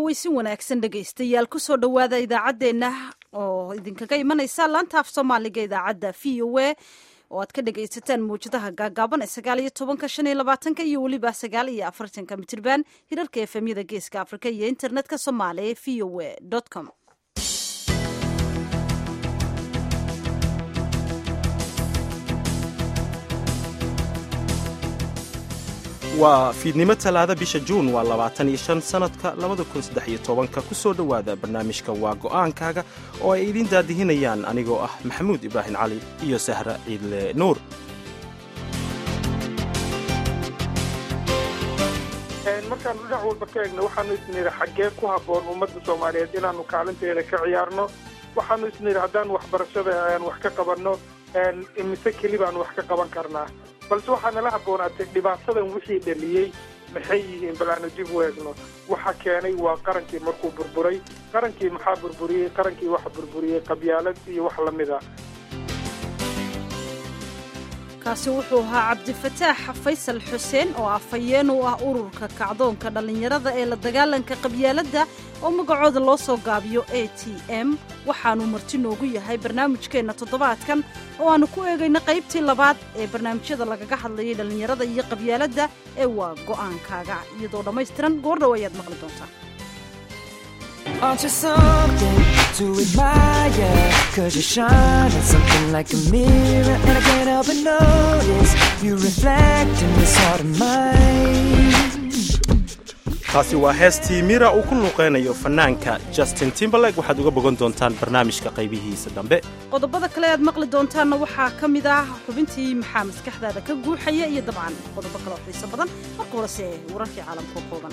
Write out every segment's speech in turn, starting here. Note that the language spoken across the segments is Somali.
cawaysin wanaagsan dhegaystayaal kusoo dhowaada idaacaddeenna oo idinkaga imanaysa laanta af soomaaliga idaacadda v o a oo aad ka dhegaysataan mawjadaha gaagaaban ee sagaal iyo tobanka shan iyo labaatanka iyo weliba sagaal iyo afartanka mitirban hirarka efemyada geeska afrika iyo internetka soomaaliya v o a com waa fiidnimo talaada bisha juun waa labaatan iyo shan sannadka labada kun saddex iyo tobanka ku soo dhowaada barnaamijka waa go'aankaaga oo ay idiin daadihinayaan anigoo ah maxamuud ibraahim cali iyo sahra ciidle nuur markaanu dhinac walba ka egno waxaanu isnidhi xaggee ku habboon ummadda soomaaliyeed inaannu kaalinteeda ka ciyaarno waxaanu isnidhi haddaan waxbarashada aan wax ka qabanno imise keli baanu wax ka qaban karnaa balse waxaa nala habboonaatay dhibaatadan wixii dhaliyey maxay yihiin bal aanu dib u eegno waxa keenay waa qarankii markuu burburay qarankii maxaa burburiyey qarankii waxa burburiyey qabyaalad iyo wax la mid a kaasi wuxuu ahaa cabdifataax faysal xuseen oo afhayeen u ah ururka kacdoonka dhallinyarada ee la dagaalanka qabyaaladda oo magacooda loo soo gaabiyo a t m waxaanuu marti noogu yahay barnaamijkeenna toddobaadkan oo aannu ku eegayna qaybtii labaad ee barnaamijyada lagaga hadlayay dhallinyarada iyo qabyaaladda ee waa go'aankaaga iyadoo dhammaystiran goordhow ayaad maqli doontaa Aren't you something to admire? Cause you shine at something like a mirror And I can't help but notice You reflect in this heart of mine taasi waa heestii mira uu ku luuqaynayo fannaanka justin timberlake waxaad uga bogan doontaan barnaamijka qaybihiisa dambe qodobada kale aad maqli doontaanna waxaa ka mid ah xubintii maxaa maskaxdaada ka guuxaya iyo dabcan qodobo kale oo xiiso badan marka horese wararkii caalamka kooban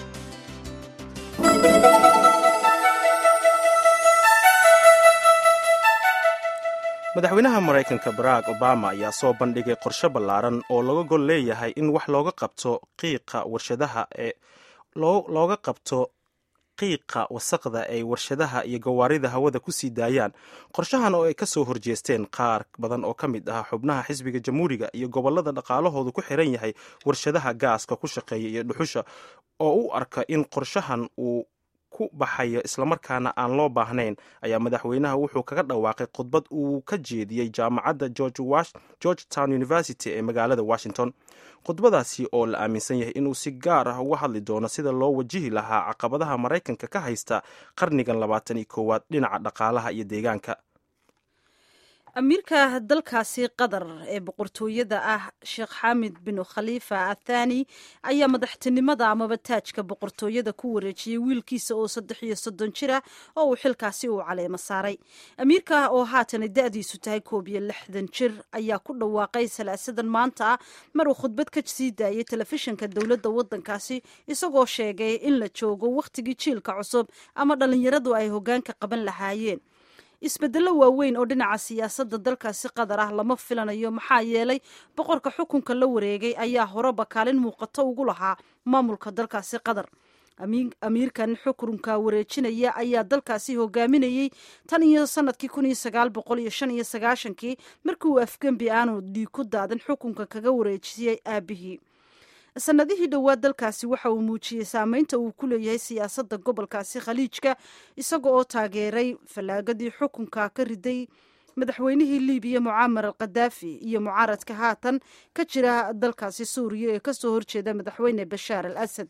madaxweynaha maraykanka barack obama ayaa soo bandhigay qorshe ballaaran oo laga gol leeyahay in wax looga qabto qiiqa warshadaha ee looga qabto qiiqa wasaqda ay warshadaha iyo gawaarida hawada ku sii daayaan qorshahan oo ay ka soo horjeesteen qaar badan oo ka mid ah xubnaha xisbiga jamhuuriga iyo gobollada dhaqaalahoodu ku xiran yahay warshadaha gaaska ku shaqeeya iyo dhuxusha oo u arka in qorshahan uu ku baxayo islamarkaana aan loo baahnayn ayaa madaxweynaha wuxuu kaga dhawaaqay khudbad uu ka jeediyey jaamacadda george town university ee magaalada washington khudbadaasi oo la aaminsan yahay inuu si gaar ah uga hadli doono sida loo wajihi lahaa caqabadaha maraykanka ka haysta qarnigan labaatan iyo koowaad dhinaca dhaqaalaha iyo deegaanka amiirka dalkaasi qatar ee boqortooyada ah sheekh xaamid bin khaliifa athani ayaa madaxtinimada amaba taajka boqortooyada ku wareejiyey wiilkiisa oo saddex iyo soddon jir ah oo uu xilkaasi uu caleemo saaray amiirka oo haatana da-diisu tahay koob iyo lixdan jir ayaa ku dhawaaqay salaasadan maanta ah mar uu khudbad ka sii daayay telefishinka dowladda waddankaasi isagoo sheegay in la joogo wakhtigii jiilka cusub ama dhallinyaradu ay hoggaanka qaban lahaayeen isbeddello waaweyn oo dhinaca siyaasadda dalkaasi qatar ah lama filanayo maxaa yeelay boqorka xukunka la wareegay ayaa horeba kaalin muuqato ugu lahaa maamulka dalkaasi qatar amiirkan xukunka wareejinaya ayaa dalkaasi hogaaminayey tan iyo sanadkii kun iyo sagaal boqol iyo shan iyo sagaashankii markii uu afgembi aanu dhiig ku daadan xukunka kaga wareejiyey aabihii sanadihii dhowaad dalkaasi waxa uu muujiyey saameynta uu ku leeyahay siyaasadda gobolkaasi khaliijka isaga oo taageeray fallaagadii xukunka ka riday madaxweynihii libiya mucaamar al khadaafi iyo mucaaradka haatan ka jira dalkaasi suuriya ee kasoo horjeeda madaxweyne bashaar al asad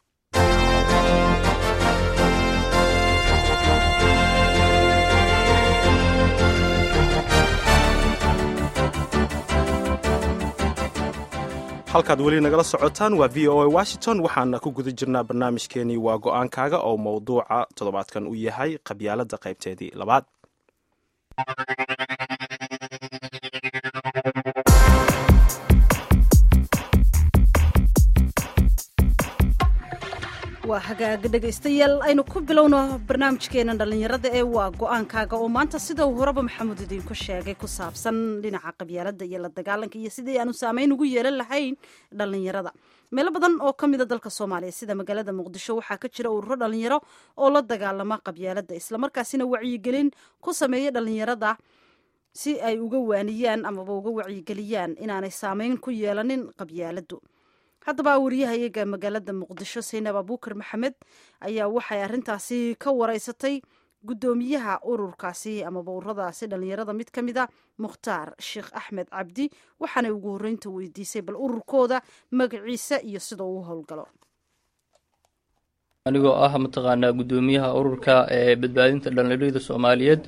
halkaad weli nagala socotaan waa v o a washington waxaana ku guda jirnaa barnaamijkeenii waa go'aankaaga oo mowduuca toddobaadkan u yahay qabyaaladda qaybteedii labaad waa hagaaga dhegaystayaal aynu ku bilowno barnaamijkeena dhallinyarada ee waa go-aankaaga oo maanta sida uu horeba maxamuud idiinku sheegay ku saabsan dhinaca qabyaaladda iyo la dagaalanka iyo sidii aanu saameyn ugu yeelan lahayn dhallinyarada meelo badan oo ka mida dalka soomaaliya sida magaalada muqdisho waxaa ka jira ururo dhallinyaro oo la dagaalama qabyaaladda islamarkaasina wacyigelin ku sameeya dhallinyarada si ay uga waaniyaan amaba uga wacyigeliyaan inaanay saameyn ku yeelanin qabyaaladdu haddaba wariyahayaga magaalada muqdisho saynab abuukar maxamed ayaa waxay arrintaasi ka wareysatay guddoomiyaha ururkaasi amaba ururadaasi dhallinyarada mid ka mid a mukhtaar sheekh axmed cabdi waxaanay ugu horreynta weydiisay bal ururkooda magaciisa iyo sida uu howlgalo anigoo ah mataqaanaa guddoomiyaha ururka ee badbaadinta dhallinyarada soomaaliyeed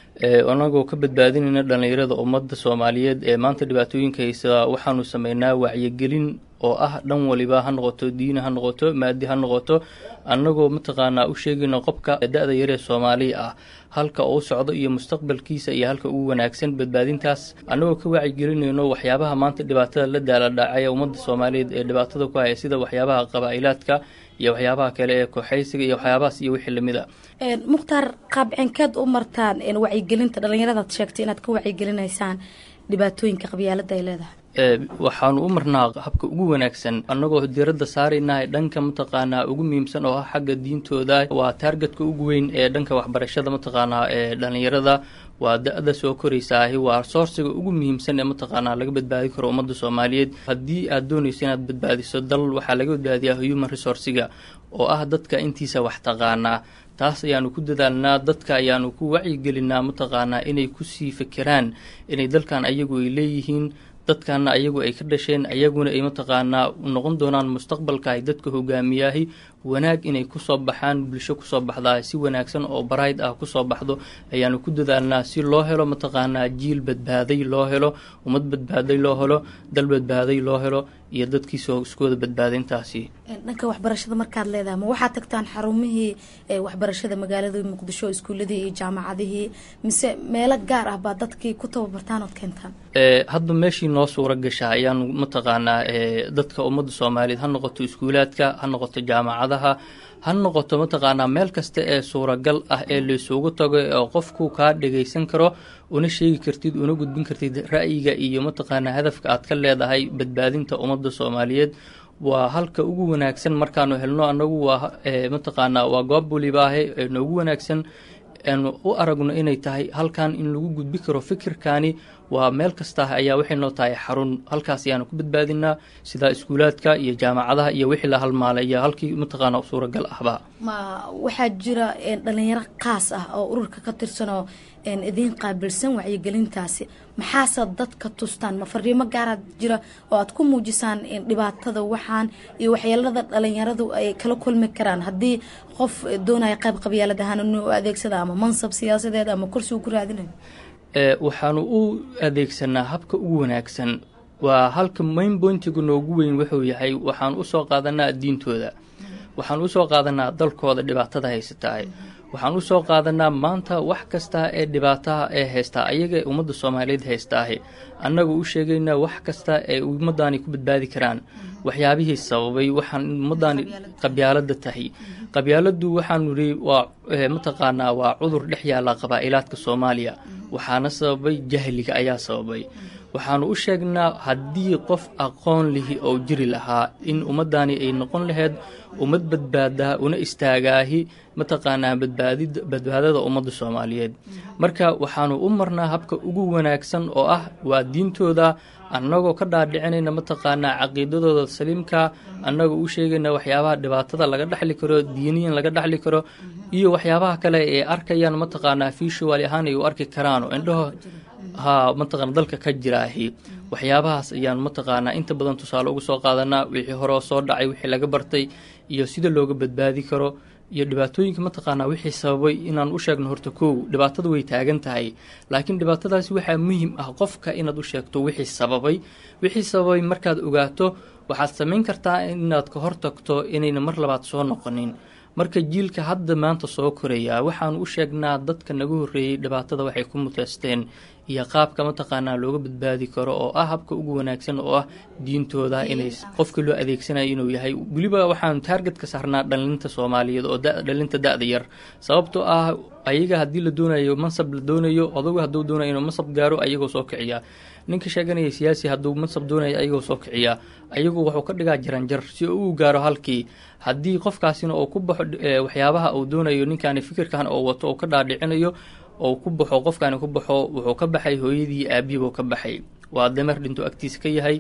anagoo ka badbaadinayna dhallinyarada ummadda soomaaliyeed ee maanta dhibaatooyinka haysa waxaanu sameynaa wacyigelin oo ah dhan waliba ha noqoto diini ha noqoto maadi ha noqoto annagoo mataqaanaa u sheegayno qofka da-da yaree soomaaliya ah halka uu socdo iyo mustaqbalkiisa iyo halka ugu wanaagsan badbaadintaas annagoo ka wacyigelinayno waxyaabaha maanta dhibaatada la daala dhacaya ummadda soomaaliyeed ee dhibaatada ku haya sida waxyaabaha qabaa'ilaadka iyo waxyaabaha kale ee kooxaysiga iyo waxyaabahaas iyo wixii lamid a mukhtaar qaabcinkeed u martaan wacyigelinta dhallinyaradaad sheegtay inaad ka wacyigelinaysaan dhibaatooyinka qabyaalada ay leedahay waxaanu u marnaa habka ugu wanaagsan annagoo diradda saaraynahay dhanka mataqaanaa ugu muhiimsan oo ah xagga diintooda waa taargetka ugu weyn ee dhanka waxbarashada mataqaanaa ee dhallinyarada waa da-da soo koraysaahi waa soorsiga ugu muhiimsan ee mataqaanaa laga badbaadi karo ummadda soomaaliyeed haddii aad doonayso inaad badbaadiso dal waxaa laga badbaadiyaa human resourciga oo ah dadka intiisa wax taqaanaa taas ayaanu ku dadaalnaa dadka ayaanu ku wacyigelinaa mataqaanaa inay kusii fekeraan inay dalkan ayagu ay leeyihiin dadkana ayagu ay ka dhasheen ayaguna ay mataqaanaa noqon doonaan mustaqbalka ay dadka hogaamiyaahi wanaag inay kusoo baxaan bulsho kusoo baxdaa si wanaagsan oo barayd ah kusoo baxdo ayaanu ku dadaalnaa si loo helo mataqaanaa jiil badbaaday loo helo ummad badbaaday loo helo dal badbaaday loo helo iyo dadkiisa iskooda badbaaday intaasi dhanka waxbarashada markaad leedahay ma waxaad tagtaan xarumihii waxbarashada magaalada muqdisho iskuuladii iyo jaamacadihii mise meelo gaar ah baa dadkii ku tababartaan ood keentaan hadda meeshii noo suura gashaa ayaanu mataqaanaa dadka ummadda soomaaliyeed ha noqoto iskuulaadka ha noqoto jaamacadaha ha noqoto mataqaanaa meel kasta ee suuragal ah ee laysugu tago oo qofku kaa dhagaysan karo una sheegi kartid una gudbin kartid ra'yiga iyo mataqaanaa hadafka aad ka leedahay badbaadinta ummadda soomaaliyeed waa halka ugu wanaagsan markaanu helno annagu waa mataqaanaa waa goob walibaahe noogu wanaagsan aanu u aragno inay tahay halkan in lagu gudbi karo fikirkani waa meel kasta ayaa waxay noo tahay xarun halkaas ayaanu ku badbaadinaa sida iskuulaadka iyo jaamacadaha iyo wixii la halmaalay iyo halkii mataqaana suuragal ahba ma waxaa jira dhalinyaro kaas ah oo ururka ka tirsanoo idiin qaabilsan wacyigelintaasi maxaase dadka tustaan ma fariimo gaaraad jira oo aad ku muujisaan dhibaatada waxaan iyo waxyeelada dhalinyaradu ay kala kulmi karaan haddii qof doonaya qayb qabyaalad ahaan inuu adeegsada ama mansab siyaasadeed ama kursi uu ku raadinayo waxaanu u adeegsanaa habka ugu wanaagsan waa halka main pointiga noogu weyn wuxuu yahay waxaan usoo qaadanaa diintooda waxaan usoo qaadanaa dalkooda dhibaatada haysatahay waxaan usoo qaadanaa maanta wax kasta ee dhibaataha ee haystaa ayaga ummadda soomaaliyeed haystaahi annaga u sheegaynaa wax kasta ee ummaddaani ku badbaadi karaan waxyaabihii sababay waxaan ummaddaani qabyaalada tahay qabyaaladu waxaanu nihi waa mataqaanaa waa cudur dhex yaalla qabaa'ilaadka soomaaliya waxaana sababay jahliga ayaa sababay waxaanu u sheegnaa haddii qof aqoon lihi oo jiri lahaa in ummaddaani ay noqon laheyd ummad badbaadaa una istaagaahi mataqaanaa badbaadid badbaadada ummadda soomaaliyeed marka waxaanu u marnaa habka ugu wanaagsan oo ah waa diintooda annagoo ka dhaadhicinayna mataqaanaa caqiidadooda saliimka annagoo u sheegayna waxyaabaha dhibaatada laga dhexli karo diiniyan laga dhexli karo iyo waxyaabaha kale ee arkayaan mataqaanaa fiishuwaali ahaan ay u arki karaan oo indhaho ha mataqana dalka ka jiraahi waxyaabahaas ayaan mataqaanaa inta badan tusaale uga soo qaadanaa wixii hore oo soo dhacay wixii laga bartay iyo sida looga badbaadi karo iyo dhibaatooyinka mataqaanaa wixii sababay inaan u sheegno horta kow dhibaatada way taagan tahay laakiin dhibaatadaasi waxaa muhim ah qofka inaad u sheegto wixii sababay wixii sababay markaad ogaato waxaad samayn kartaa inaad ka hortagto inayna mar labaad soo noqonin marka jiilka hadda maanta soo koraya waxaanu u sheegnaa dadka naga horreeyey dhibaatada waxay ku muteysteen iyo qaabka mataqaanaa looga badbaadi karo oo ah habka ugu wanaagsan oo ah diintooda inay qofka loo adeegsanayo inuu yahay weliba waxaanu taarget ka saarnaa dhalinta soomaaliyeed oo dhalinta da-da yar sababtoo ah ayaga haddii la doonayo mansab la doonayo odagu hadduu doonayo inuu mansab gaaro ayagoo soo kiciya ninka sheeganaya siyaasi hadduu mansab doonayo ayagoo soo kiciya ayagu wuxuu ka dhigaa jaranjar si uu gaaro halkii haddii qofkaasina uu ku baxo waxyaabaha uu doonayo ninkaani fikirkan oo wato oo ka dhaadhicinayo oo ku baxo qofkaani ku baxo wuxuu ka baxay hooyadii aabihiibuu ka baxay waa dameer dhinto agtiisa ka yahay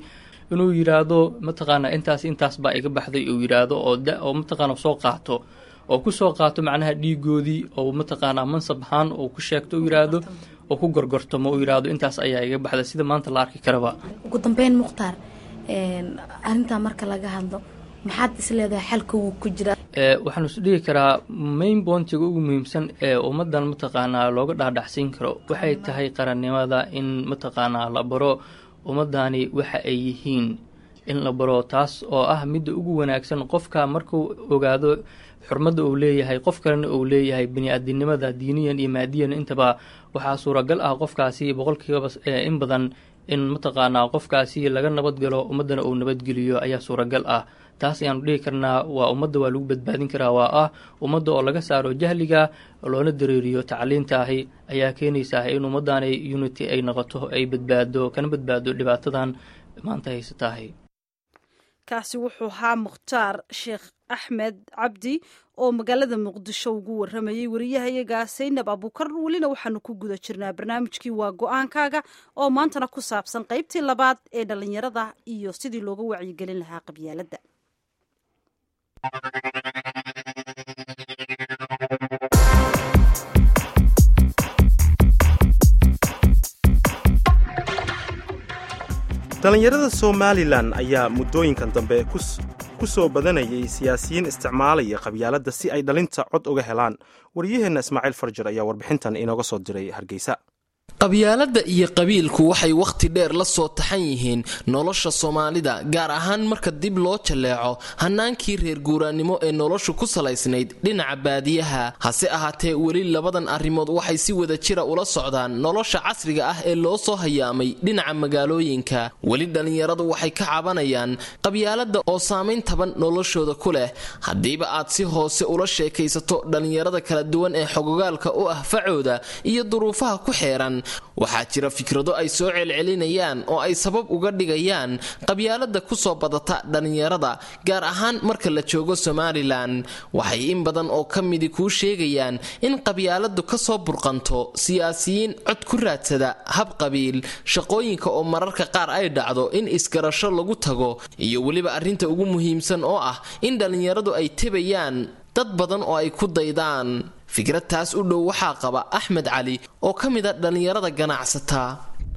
inuu yidhaahdo mataqaanaa intaas intaas baa iga baxday uu yidhaahdo oo oo mataqaana soo qaato oo ku soo qaato macnaha dhiigoodii oo mataqaanaa mansab ahaan oo ku sheegto uu yidhaahdo oo ku gorgortamo uu yidhaahdo intaas ayaa iga baxday sida maanta la arki karaba ugu dambeyn mukhtaar arrintaa marka laga hadlo maxaad isleedahay xalka wuu ku jira waxaan is dhihi karaa main boontiga ugu muhiimsan ee ummadan mataqaanaa looga dhaadhacsiin karo waxay tahay qarannimada in mataqaanaa la baro ummadani waxa ay yihiin in la baro taas oo ah midda ugu wanaagsan qofka markuu ogaado xurmadda uu leeyahay qof kalena uu leeyahay bani-aadinimada diiniyan iyo maadiyan intaba waxaa suuragal ah qofkaasi boqolkiiba in badan in mataqaanaa qofkaasi laga nabadgalo ummaddana uu nabadgeliyo ayaa suuragal ah taas ayaanu dhihi karnaa waa ummadda waa lagu badbaadin karaa waa ah ummadda oo laga saaro jahliga loona dareeriyo tacliintaahi ayaa keenaysaa in ummaddaani unity ay noqoto ay badbaado kana badbaado dhibaatadan maanta haysataahi kaasi wuxuu ahaa mukhtaar sheekh axmed cabdi oo magaalada muqdisho ugu waramayey wariyahayaga saynab abuukar welina waxaanu ku guda jirnaa barnaamijkii waa go-aankaaga oo maantana ku saabsan qaybtii labaad ee dhallinyarada iyo sidii looga wacyigelin lahaa qabyaaladda dhallinyarada somalilan ayaa muddooyinkan dambe ku soo badanayay siyaasiyiin isticmaalaya qabyaaladda si ay dhalinta cod uga helaan waryaheenna ismaaciil farjar ayaa warbixintan inooga soo diray hargeysa qabyaaladda iyo qabiilku waxay wakhti dheer la soo taxan yihiin nolosha soomaalida gaar ahaan marka dib loo jalleeco hannaankii reer guuraannimo ee noloshu ku salaysnayd dhinaca baadiyaha hase ahaatee weli labadan arrimood waxay si wada jira ula socdaan nolosha casriga ah ee loo soo hayaamay dhinaca magaalooyinka weli dhallinyaradu waxay ka cabanayaan qabyaaladda oo saamayn taban noloshooda ku leh haddiiba aad si hoose ula sheekaysato dhallinyarada kala duwan ee xogogaalka u ah facooda iyo duruufaha ku xeeran waxaa jira fikrado ay soo celcelinayaan oo ay sabab uga dhigayaan qabyaaladda ku soo badata dhallinyarada gaar ahaan marka la joogo somalilan waxay in badan oo ka midi kuu sheegayaan in qabyaaladdu ka soo burqanto siyaasiyiin cod ku raadsada hab qabiil shaqooyinka oo mararka qaar ay dhacdo in isgarasho lagu tago iyo weliba arrinta ugu muhiimsan oo ah in dhallinyaradu ay tebayaan dad badan oo ay ku daydaan fikrad taas u dhow waxaa qaba axmed cali oo ka mid a dhallinyarada ganacsataa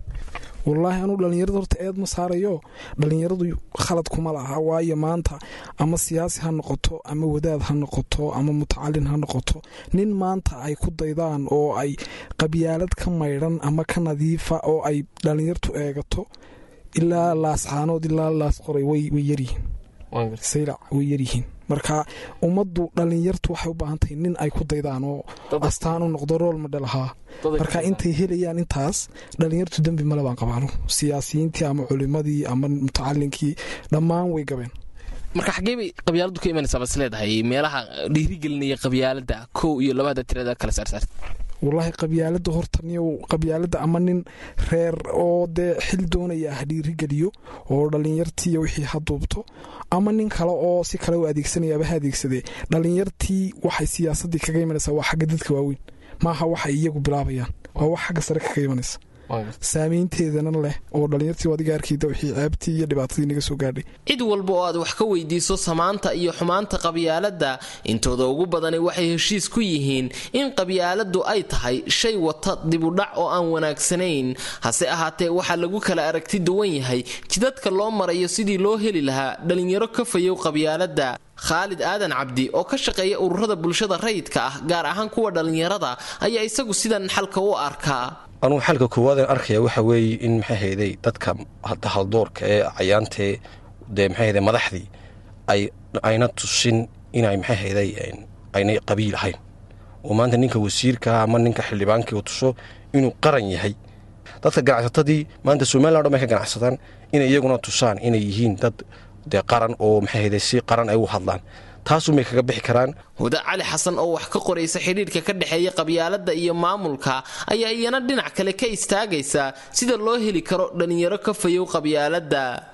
wallaahi anuu dhallinyarada horta eed ma saarayo dhallinyaradu khalad kuma laha waayo maanta ama siyaasi ha noqoto ama wadaad ha noqoto ama mutacalin ha noqoto nin maanta ay ku daydaan oo ay qabyaalad ka maydhan ama ka nadiifa oo ay dhallinyartu eegato ilaa laascaanood ilaa laas qoray way yaryihiin saylac way yaryihiin marka ummaddu dhallinyartu waxay u baahantahay nin ay ku daydaan oo astaan u noqdo rool madhal ahaa marka intay helayaan intaas dhallinyartu dembi male baan qabaano siyaasiyiintii ama culimadii ama mutacalinkii dhammaan way gabeen marka xaggee bay qabyaaladu ka imanaysaa bas leedahay meelaha dhiirigelinaya qabyaalada kow iyo labada tirada kala saarsaar wallaahi qabyaalada horta niyow qabyaalada ama nin reer oo dee xil doonaya ah dhiirigeliyo oo dhallinyartii wixii ha duubto ama nin kale oo si kale u adeegsanayaaba ha adeegsadee dhallinyartii waxay siyaasadii kaga imanaysaa waa xagga dadka waaweyn maaha waxay iyagu bilaabayaan waa wax xagga sare kaga imanaysa saameynteedana leh oo dhallinyartii adiga arkayda wixii ceebtii iyo dhibaatadii naga soo gaadhay cid walba oo aad wax ka weydiiso samaanta iyo xumaanta qabyaaladda intooda ugu badani waxay heshiis ku yihiin in qabyaaladdu ay tahay shay wata dibudhac oo aan wanaagsanayn hase ahaatee waxaa lagu kala aragti duwan yahay jidadka loo marayo sidii loo heli lahaa dhallinyaro ka fayow qabyaaladda khaalid aadan cabdi oo ka shaqeeya ururada bulshada rayidka ah gaar ahaan kuwa dhallinyarada ayaa isagu sidan xalka u arkaa anugu xalka koowaadeen arkaya waxa weeye in maxay hayday dadka haldoorka ee cayaantee dee maxay hayday madaxdii ay ayna tusin inay maxay hayday aynay qabiil ahayn oo maanta ninka wasiirka ama ninka xildhibaankii uu tuso inuu qaran yahay dadka ganacsatadii maanta somalilan dhan bay ka ganacsadaan inay iyaguna tusaan inay yihiin dad dee qaran oo maxay hayday si qaran ay u hadlaan taasumay kaga bixi karaan huda cali xasan oo wax ka qoraysa xidhiidhka ka dhexeeya qabyaaladda iyo maamulka ayaa iyana dhinac kale ka istaagaysa sida loo heli karo dhallinyaro ka fayow qabyaaladda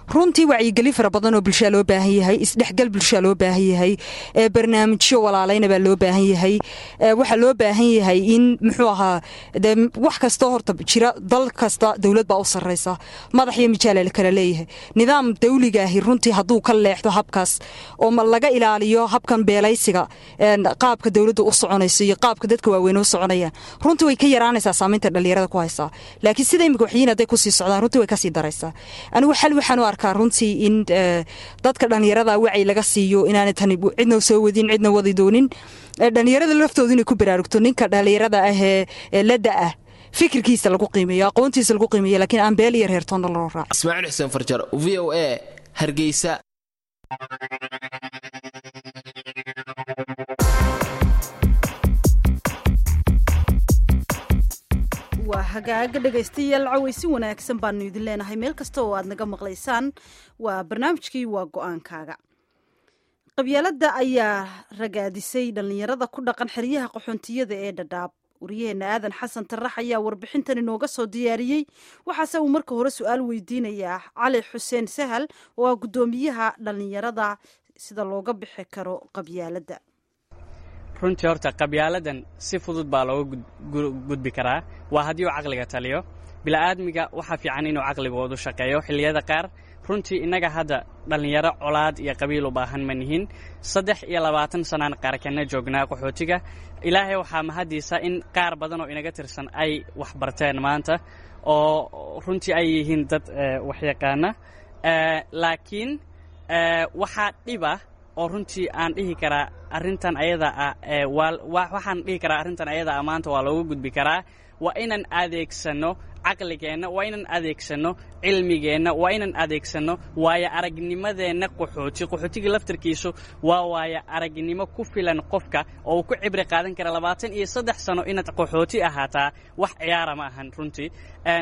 runtii wacyigelin fara badan oo bulshaa loo baahan yahay isdhexgal bulshaa loo baahan yahay barnaamijyo walaalayna baa loo baahan yahay waxaa loo baahan yahay in muxuu ahaa de wax kastoo horta jira dal kasta dowlad baa u sarraysa madax iyo mijaala la kala leeyahay nidaam dawligaahi runtii hadduu ka leexdo habkaas oo laga ilaaliyo habkan beelaysiga qaabka dowladda u soconayso iyo qaabka dadka waaweyn u soconayaan runtii way ka yaraanaysaa saamaynta dhallinyarada ku haysaa laakiin sida imika waxyiin hadday kusii socdaan runtii way kasii daraysaa anigu xal waxaan u arkaa runtii in dadka dhallinyarada wacyi laga siiyo inaanay tani cidna soo wadin cidna wadi doonin dhallinyarada laftoodu inay ku baraarugto ninka dhallinyarada ah ee ladda ah fikirkiisa lagu qiimeeyo aqoontiisa lagu qiimeeyo laakiin aan beel iyo reertoonna loo raaco ismaaciil xuseen farjar v o a hargeysa waa hagaaga dhegaystayaal cawaysi wanaagsan baanu idin leenahay meel kasta oo aad naga maqlaysaan waa barnaamijkii waa go-aankaaga qabyaaladda ayaa ragaadisay dhallinyarada ku dhaqan xeryaha qaxoontiyada ee dhadhaab waryaheena aadan xasan tarax ayaa warbixintan inooga soo diyaariyey waxaase uu marka hore su-aal weydiinayaa cali xuseen sahal oo ah guddoomiyaha dhallinyarada sida looga bixi karo qabyaaladda runtii horta qabyaaladan si fudud baa looga gudbi karaa waa haddii uu caqliga taliyo bila'aadmiga waxaa fiican inuu caqligoodu shaqeeyo xilliyada qaar runtii innaga hadda dhallinyaro colaad iyo qabiil u baahan ma nihin saddex iyo labaatan sanaan qaarkanna joognaa qaxootiga ilaahay waxaa mahadiisa in qaar badan oo inaga tirsan ay wax barteen maanta oo runtii ay yihiin dad waxyaqaana laakiin waxaa dhiba oo runtii aan dhihi karaa arrintan ayada ah waxaan dhihi karaa arrintan ayada ah maanta waa looga gudbi karaa waa inaan adeegsanno caqligeenna waa inaan adeegsanno cilmigeenna waa inaan adeegsanno waayo aragnimadeenna qaxooti qaxootiga laftarkiisu waa waayo aragnimo ku filan qofka oo uu ku cibri qaadan kara labaatan iyo saddex sano inaad qaxooti ahaataa wax ciyaara ma ahan runtii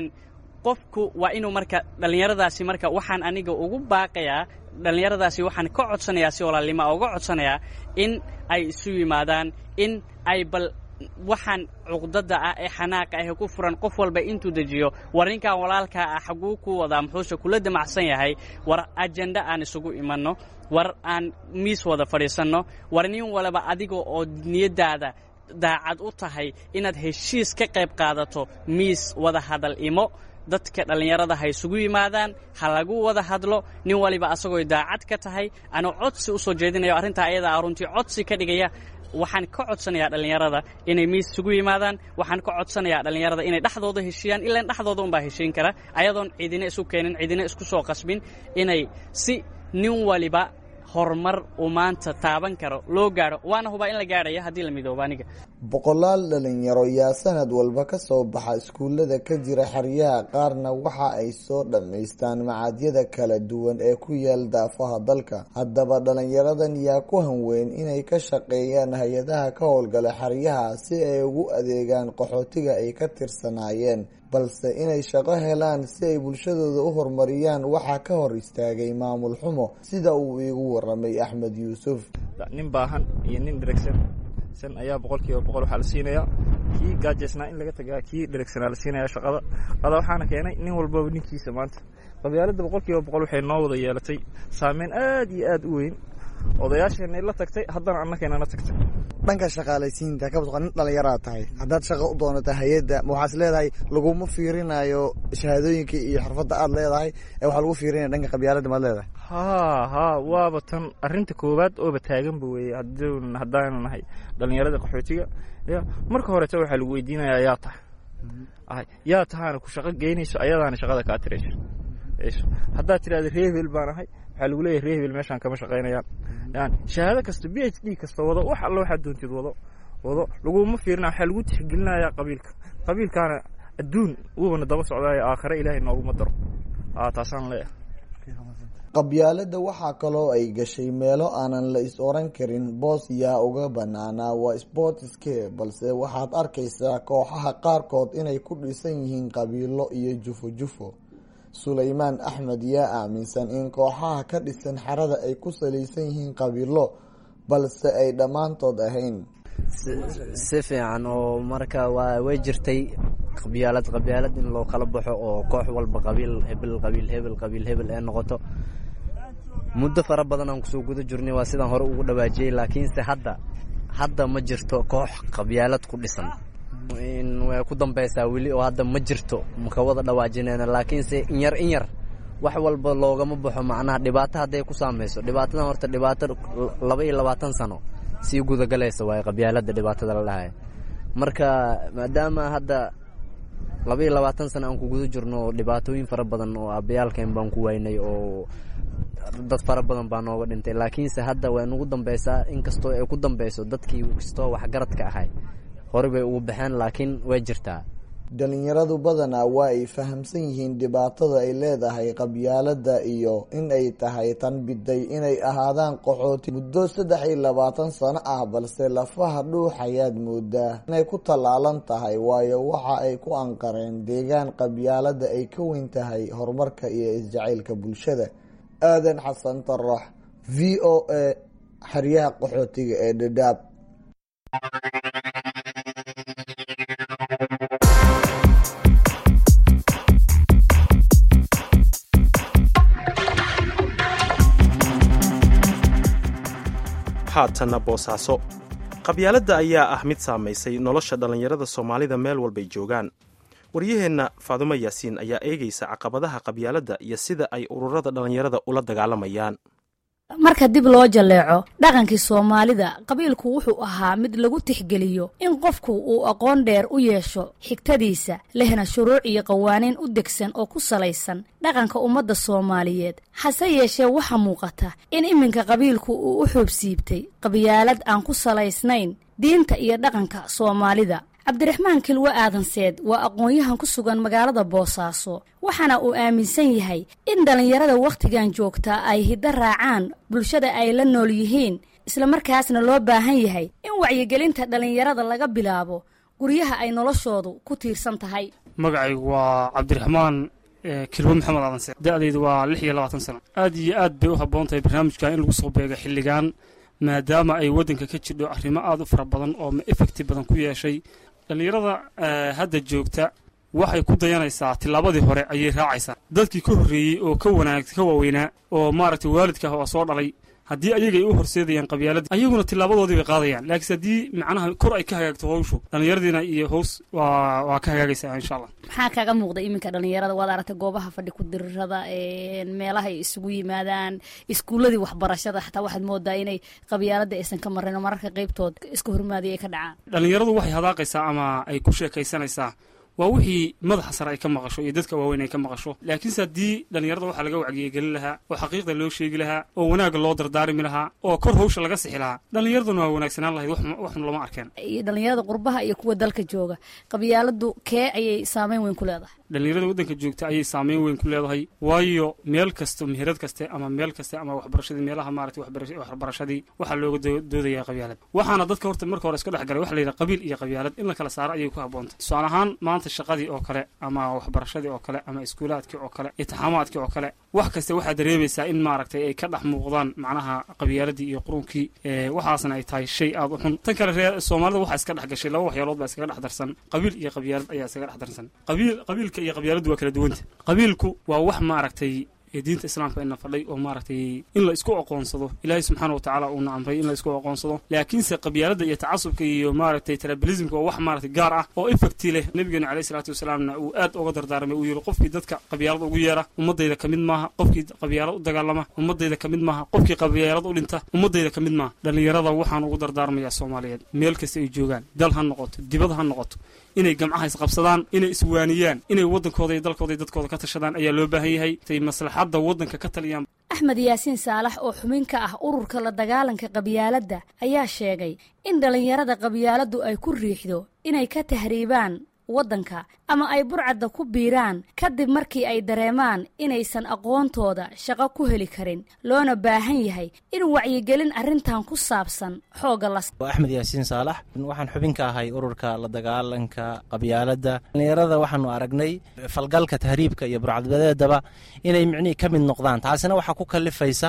qofku waa inuu marka dhallinyaradaasi marka waxaan aniga ugu baaqayaa dhallinyaradaasi waxaan ka codsanayaa si walaalnima uga codsanayaa in ay isu yimaadaan in ay bal waxaan cuqdada ah ee xanaaqa ah ee ku furan qof walba intuu dejiyo war ninkan walaalkaa ah xaguu ku wadaa muxuuse kula damacsan yahay war ajenda aan isugu imanno war aan miis wada fadhiisanno war nin walaba adiga oo niyaddaada daacad u tahay inaad heshiis ka qayb qaadato miis wada hadal imo dadka dhallinyarada ha isugu yimaadaan ha lagu wada hadlo nin waliba asagoo daacad ka tahay anuu codsi u soo jeedinayo arrintaa ayada ah runtii codsi ka dhigaya waxaan ka codsanayaa dhallinyarada inay miis isugu yimaadaan waxaan ka codsanayaa dhallinyarada inay dhexdooda heshiiyaan ilaan dhexdooda unbaa heshiin kara ayadoon cidina isu keenin cidina isku soo qasbin inay si nin waliba horumar uu maanta taaban karo loo gaadho waana hubaa in la gaadhaya haddii la midoobo aniga boqolaal dhalinyaro yaa sanad walba ka soo baxa iskuullada ka jira xeryaha qaarna waxa ay soo dhammaystaan macadyada kala duwan ee ku yaal daafaha dalka haddaba dhalinyaradan yaa ku hanweyn inay ka shaqeeyaan hay-adaha ka howlgala xeryaha si ay ugu adeegaan qaxootiga ay ka tirsanaayeen balse inay shaqo helaan si ay bulshadooda u horumariyaan waxaa ka hor istaagay maamul xumo sida uu iigu waramay axmed yuusuf nin baahan iyo nin dheregsan san ayaa boqol kiiba boqol waxaa la siinayaa kii gaajeysnaa in laga tagaa kii dheregsanaa la siinaya shaqada qada waxaana keenay nin walbaba ninkiisa maanta qabyaaladda boqol kiiba boqol waxay noo wada yeelatay saameyn aad iyo aad u weyn odayaasheenay la tagtay haddana annakeenana tagtay dhanka shaqaalaysiinta ka badqa nin dhallinyaraa tahay haddaad shaqo u doonata hay-adda ma waxaas leedahay laguma fiirinayo shahaadooyinka iyo xirfadda aad leedahay ee waxaa lagu fiirinaya dhanka qabyaaladda maad leedahay haa haa waaba tan arrinta koowaad ooba taaganba weeye haddaanu nahay dhallinyarada qaxootiga ya marka horeta waxaa lagu weydiinayaa yaa tahay yaa tahaana ku shaqo geynayso ayadaana shaqada kaa tirayso haddaad tidhahda reehbel baan ahay waxaa lagu leeyahay reehbel meeshaan kama shaqaynayaan yani shahaado kasta b h d kasta wado wax alla waxaad doontid wado wado laguma fiirina waxaa lagu tixgelinayaa qabiilka qabiilkaana adduun wuubana daba socdaayo aakhare ilaahay nooguma daro taasaan leeyahay qabyaaladda waxaa kaloo ay gashay meelo aanan la is oran karin boos yaa uga banaanaa waa sportske balse waxaad arkaysaa kooxaha qaarkood inay ku dhisan yihiin qabiilo iyo jufo jufo sulaymaan axmed yaa aaminsan in kooxaha ka dhisan xerada ay ku salaysan yihiin qabiilo balse ay dhammaantood ahayn si fiican oo marka waa way jirtay qabyaalad qabyaalad in loo kala baxo oo koox walba qabiil hebel qabiil hebel qabiil hebel ee noqoto muddo fara badan aan kusoo guda jirnay waa sidaan hore ugu dhawaajiyey laakiinse hadda hadda ma jirto koox qabyaalad ku dhisan way ku dambeysaa weli oo hadda ma jirto maka wada dhawaajinayna laakiinse inyar inyar wax walba loogama baxo macnaha dhibaato hadday ku saameyso dhibaatadan horta dhibaato laba iyo labaatan sano sii gudagalaysa waaye qabyaaladda dhibaatada la dhahay marka maadaama hadda laba iyo labaatan sano aan ku guda jirno dhibaatooyin fara badan oo abayaalkeen baan ku waynay oo dad fara badan baa nooga dhintay laakiinse hadda way nagu dambeysaa inkastoo ay ku dambeyso dadkii kastoo waxgaradka ahay hore bay ugu baxeen laakiin way jirtaa dhalinyaradu badanaa waa ay fahamsan yihiin dhibaatada ay leedahay qabyaaladda iyo in ay tahay tan biday inay ahaadaan qaxooti muddo saddex iyo labaatan sano ah balse lafaha dhuux ayaad moodaa inay ku tallaalan tahay waayo waxa ay ku anqareen deegaan qabyaaladda ay ka weyn tahay horumarka iyo isjacaylka bulshada aadan xasan tarax v o a xeryaha qaxootiga ee dhadhaab haatanna boosaaso qabyaaladda ayaa ah mid saamaysay nolosha dhallinyarada soomaalida meel walbay joogaan waryaheenna faadumo yaasiin ayaa eegaysa caqabadaha qabyaaladda iyo sida ay ururada dhallinyarada ula dagaalamayaan marka dib loo jalleeco dhaqankii soomaalida qabiilku wuxuu ahaa mid lagu tixgeliyo in qofku uu aqoon dheer u yeesho xigtadiisa lehna shuruuc iyo qawaaniin u degsan oo ku salaysan dhaqanka ummadda soomaaliyeed hase yeeshee waxaa muuqata in iminka qabiilku uu u xoobsiibtay qabyaalad aan ku salaysnayn diinta iyo dhaqanka soomaalida cabdiraxmaan kilwe aadanseed waa aqoon-yahan ku sugan magaalada boosaaso waxaana uu aaminsan yahay in dhallinyarada wakhtigan joogtaa ay hiddo raacaan bulshada ay la nool yihiin islamarkaasna loo baahan yahay in wacyigelinta dhallinyarada laga bilaabo guryaha ay noloshoodu ku tiirsan tahay magacaygu waa cabdiraxmaan kilwe maxamed aadanseed da-daydu waa lix iyo labaatan sano aad iyo aad bay u habboon tahay barnaamijkan in lagu soo beega xilligan maadaama ay waddanka ka jidho arrimo aad u fara badan oo effecti badan ku yeeshay dhallinyarada hadda joogta waxay ku dayanaysaa tillaabadii hore ayay raacaysaa dadkii ka horreeyey oo ka wanaag ka waaweynaa oo maaragtay waalidka oo soo dhalay haddii ayaga ay u horseedayaan qabyaaladda ayaguna tilaabadoodii bay qaadayaan laakiinse haddii macnaha kor ay ka hagaagto hawshu dhallinyaradiina iyo hows waa waa ka hagaagaysaa insha allah maxaa kaga muuqda iminka dhallinyarada waad aragtay goobaha fadhi ku dirirada meelaha ay isugu yimaadaan iskuulladii waxbarashada xataa waxaad moodaa inay qabyaaladda aysan ka marrayn oo mararka qeybtood iska hormaadiya ay ka dhacaan dhallinyaradu waxay hadaaqaysaa ama ay ku sheekaysanaysaa waa wixii madaxa sare ay ka maqasho iyo dadka waaweyn ay ka maqasho laakiinse haddii dhallinyarada waxaa laga wacyigelin lahaa oo xaqiiqda loo sheegi lahaa oo wanaagga loo dardaarimi lahaa oo kor hawsha laga sixi lahaa dhallinyaraduna waa wanaagsanaan lahayd waxun lama arkeen iyo dhallinyarada qurbaha iyo kuwa dalka jooga qabyaaladu kee ayay saameyn weyn ku leedahay dhallinyarada waddanka joogta ayay saameyn weyn ku leedahay waayo meel kasto meherad kaste ama meel kaste ama waxbarashadii meelaha maaragtay waxbarashadii waxaa looga doodayaa qabyaalad waxaana dadka horta marka hore iska dhex galay waxa la yidhaha qabiil iyo qabyaalad in la kala saaro ayay ku haboontay tusaale ahaan maanta shaqadii oo kale ama waxbarashadii oo kale ama iskuulaadkii oo kale itixaamaadkii oo kale wax kasta waxaa dareemaysaa in maaragtay ay ka dhex muuqdaan macnaha qabyaaladii iyo qurunkii waxaasna ay tahay shay aad u xun tan kale reer soomaalida waxaa iska dhex gashay laba waxyaalood baa iskaga dhex darsan qabiil iyo qabyaalad ayaa iskaga dhex darsan qabiil qabiilka iyo qabyaaladdu waa kala duwanta qabiilku waa wax maaragtay diinta islaamka ina fadhay oo maaragtay in la isku aqoonsado ilaahay subxaana wa tacaala uuna amray in la isku aqoonsado laakiinse qabyaaladda iyo tacasubka iyo maaragtay tribalismka oo wax maaragtay gaar ah oo effecti leh nabigeena caleyhi salaatu wasalaamna uu aad uga dardaarmay uu yidhi qofkii dadka qabyaalad ugu yeera ummadayda ka mid maaha qofkii qabyaalad u dagaalama ummadayda ka mid maaha qofkii qabyaalad u dhinta ummadayda ka mid maaha dhallinyarada waxaan ugu dardaarmayaa soomaaliyeed meel kasta ay joogaan dal ha noqoto dibad ha noqoto inay gamcaha isqabsadaan inay iswaaniyaan inay waddankooda iyo dalkooda iyo dadkooda ka tashadaan ayaa loo baahan yahay tay maslaxadda waddanka ka taliyaan axmed yaasiin saalax oo xubin ka ah ururka la dagaalanka qabyaaladda ayaa sheegay in dhallinyarada qabyaaladdu ay ku riixdo inay ka tahriibaan waddanka ama ay burcadda ku biiraan kadib markii ay dareemaan inaysan aqoontooda shaqo ku heli karin loona baahan yahay in wacyigelin arrintan ku saabsan xoogga la waa axmed yaasiin saalax waxaan xubin ka ahay ururka la dagaalanka qabyaaladda dhallinyarada waxaanu aragnay falgalka tahriibka iyo burcadbadeedaba inay micnihii ka mid noqdaan taasina waxaa ku kalifaysa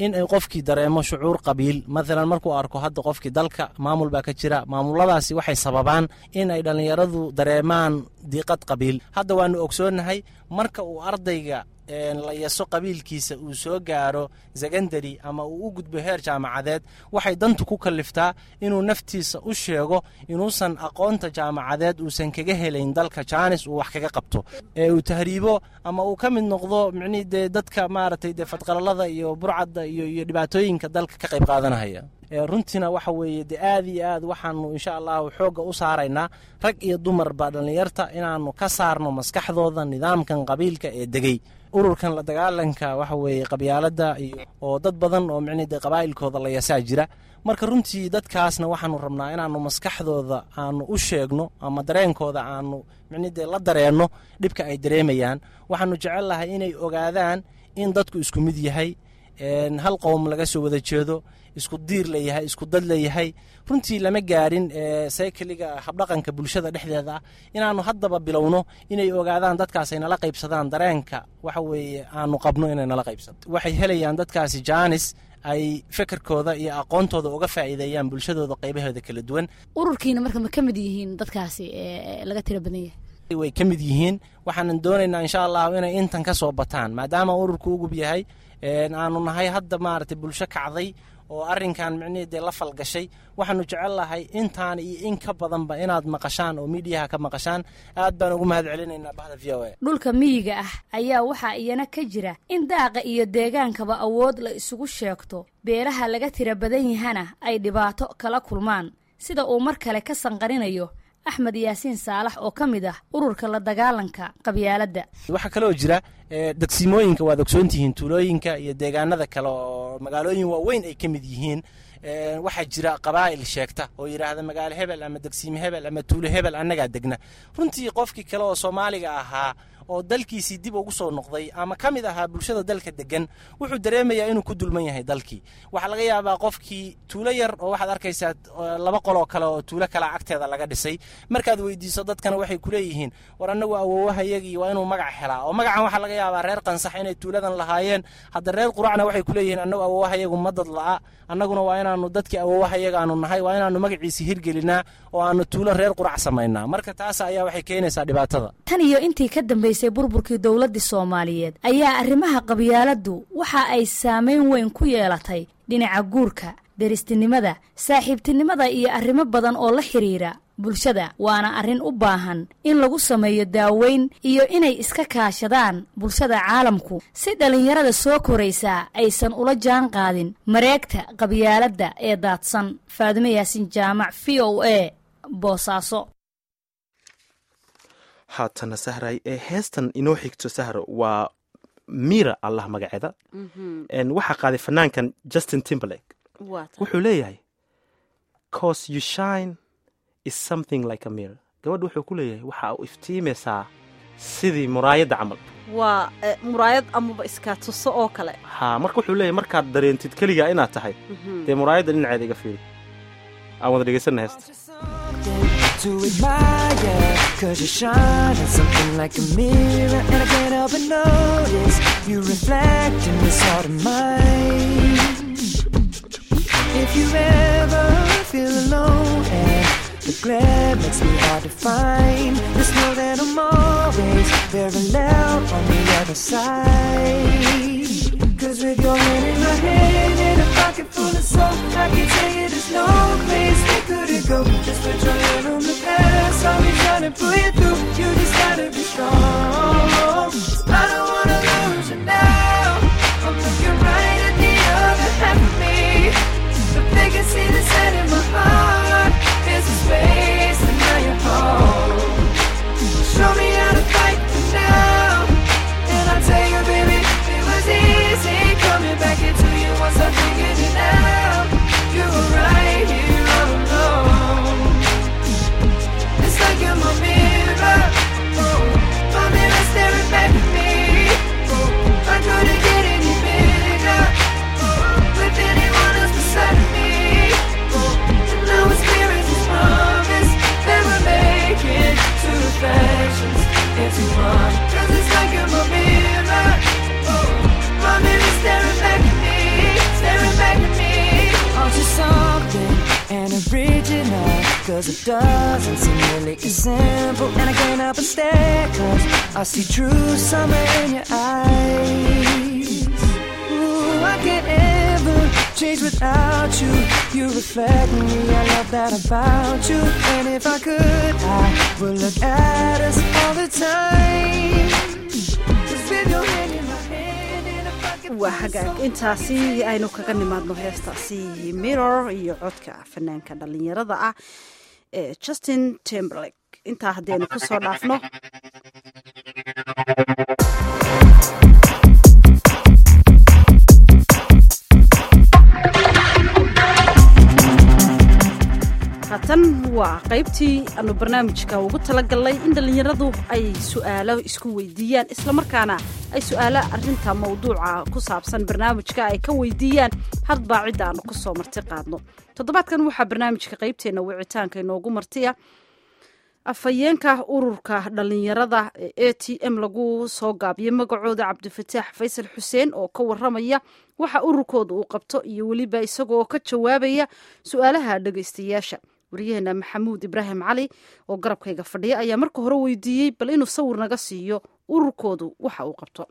in ay qofkii dareemo shucuur qabiil maalan markuu arko hadda qofkii dalka maamul baa ka jira maamuladaasi waxay sababaan in ay dhallinyaradu dareemaan diiqad qabiil hadda waanu ogsoonnahay marka uu ardayga la yaso qabiilkiisa uu soo gaaro secondary ama uu u gudbo heer jaamacadeed waxay dantu ku kalliftaa inuu naftiisa u sheego inuusan aqoonta jaamacadeed uusan kaga helayn dalka jaanis uu wax kaga qabto ee uu tahriibo ama uu ka mid noqdo micnihii dee dadka maaragtay dee fadqalalada iyo burcadda iyo iyo dhibaatooyinka dalka ka qayb qaadanahaya runtiina waxa weeye dee aad iyo aad waxaanu insha allahu xoogga u saaraynaa rag iyo dumarba dhallinyarta inaanu ka saarno maskaxdooda nidaamkan qabiilka ee degey ururkan la dagaalanka waxa weeye qabyaaladda iyo oo dad badan oo micnii dee qabaa'ilkooda la yasaa jira marka runtii dadkaasna waxaanu rabnaa inaanu maskaxdooda aanu u sheegno ama dareenkooda aanu micnii dee la dareenno dhibka ay dareemayaan waxaanu jecel lahay inay ogaadaan in dadku isku mid yahay hal qowm laga soo wada jeedo isku diir layahay isku dad layahay runtii lama gaarin saykliga habdhaqanka bulshada dhexdeeda ah inaanu haddaba bilowno inay ogaadaan dadkaas ay nala qaybsadaan dareenka waxa weeye aanu qabno inay nala qaybsado waxay helayaan dadkaasi jaanis ay fekerkooda iyo aqoontooda uga faa'iideeyaan bulshadooda qaybaheeda kala duwan ururkiina marka ma ka mid yihiin dadkaasi laga tira badan yahay way ka mid yihiin waxaanan doonaynaa insha allahu inay intan ka soo bataan maadaama ururku ugub yahay aanu nahay hadda maaragtay bulsho kacday oo arrinkan micnihii dee la falgashay waxaanu jecel lahay intaan iyo in ka badanba inaad maqashaan oo miidiyaha ka maqashaan aad baan ugu mahad celinaynaa bahda v o a dhulka miyiga ah ayaa waxaa iyana ka jira in daaqa iyo deegaankaba awood la isugu sheegto beelaha laga tira badan yahana ay dhibaato kala kulmaan sida uu mar kale ka sanqarinayo axmed yaasiin saalax oo ka mid ah ururka la dagaalanka qabyaaladda waxaa kaloo jira degsimooyinka waad ogsoontihiin tuulooyinka iyo deegaanada kale oo magaalooyin waaweyn ay ka mid yihiin waxaa jira qabaa'il sheegta oo yidhaahda magaalo hebel ama degsiime hebel ama tuulo hebel annagaa degna runtii qofkii kale oo soomaaliga ahaa oo dalkiisii dib ugu soo noqday ama ka mid ahaa bulshada dalka degan wuxuu dareemayaa inuu ku dulman yahay dalkii waxaa laga yaabaa qofkii tuulo yar oo waxaad arkaysaa laba qoloo kale oo tuulo kale agteeda laga dhisay markaad weydiiso dadkana waxay kuleeyihiin war annagu awowahayagii waa inuu magac helaa oo magacan waxaa laga yaabaa reer qansax inay tuuladan lahaayeen hadda reer quracna waxay kuleeyihiin annagu awowahayagu ma dad la'a annaguna waa inaanu dadkii awowahayaga aanu nahay waa inaanu magaciisi hirgelinaa oo aanu tuulo reer qurac samaynaa marka taas ayaa waxay keenaysaa dhibaatada tan iyo intii ka dambaysay burburkii dowladdii soomaaliyeed ayaa arrimaha qabyaaladdu waxa ay saameyn weyn ku yeelatay dhinaca guurka deristinimada saaxiibtinimada iyo arrimo badan oo la xidhiira bulshada waana arrin u baahan in lagu sameeyo daaweyn iyo inay iska kaashadaan bulshada caalamku si dhallinyarada soo koraysaa aysan ula jaan qaadin mareegta qabyaaladda ee daadsan faadimo yaasin jaamac v o a boosaaso haatana sahray ee heestan inoo xigto sahro waa mira allah magaceeda waxaa qaaday fanaankan justin timberlake wuxuu leeyahay cause you shine is something like a mirror gabadha wuxuu ku leeyahay waxa u iftiimaysaa sidii muraayadda camal waa muraayad amaba iskaa tuso oo kale ha marka wuxuu leeyahay markaad dareentid keligaa inaad tahay dee muraayadda dhinaceeda iga fiiri aan wada dhegeysanna heesta to admire Cause you shine on something like a mirror And I can't help but notice You reflect in this heart of mine If you ever feel alone And the glare makes me hard to find Just know that I'm always very loud on the other side Cause with your hand in my hand And a pocket full of soap I can tell you there's no place we couldn't go Just put your hand on the past I'll be trying to pull you through You just gotta be strong I don't wanna lose you now I'm looking right at the other half of me If they can see the set in my heart There's a space and now you're home Show me how to fight for now And I'll tell you baby It was easy coming back into you Once I figured it out You were right here all alone It's like you're my mirror Cause it doesn't seem really as simple And I can't help but stare Cause I see true summer in your eyes Ooh, I can't ever change without you You reflect me, I love that about you And if I could, I would look at us all the time Just with your hand in my hand and a bucket waa hagaag intaasi aynu kaga nimaadno heestaasi mirror iyo codka fanaanka dhalinyarada ah ee justin timberlake intaa haddaynu ku soo dhaafno haatan waa qaybtii aanu barnaamijka ugu talagalnay in dhallinyaradu ay su'aalo isku weydiiyaan islamarkaana ay su'aalo arinta mawduuca ku saabsan barnaamijka ay ka weydiiyaan hadbaa cidda aanu ku soo marti qaadno toddobaadkan waxaa barnaamijka qaybteenna wicitaanka inoogu martiya afhayeenka ururka dhallinyarada ee a t m lagu soo gaabiyey magacooda cabdifataax faysal xuseen oo ka waramaya waxa ururkooda uu qabto iyo weliba isagoo ka jawaabaya su-aalaha dhegeystayaasha waryaheena maxamuud ibraahim cali oo garabkayga fadhiya ayaa marka hore weydiiyey bal inuu sawir naga siiyo ururkoodu waxa uu qabto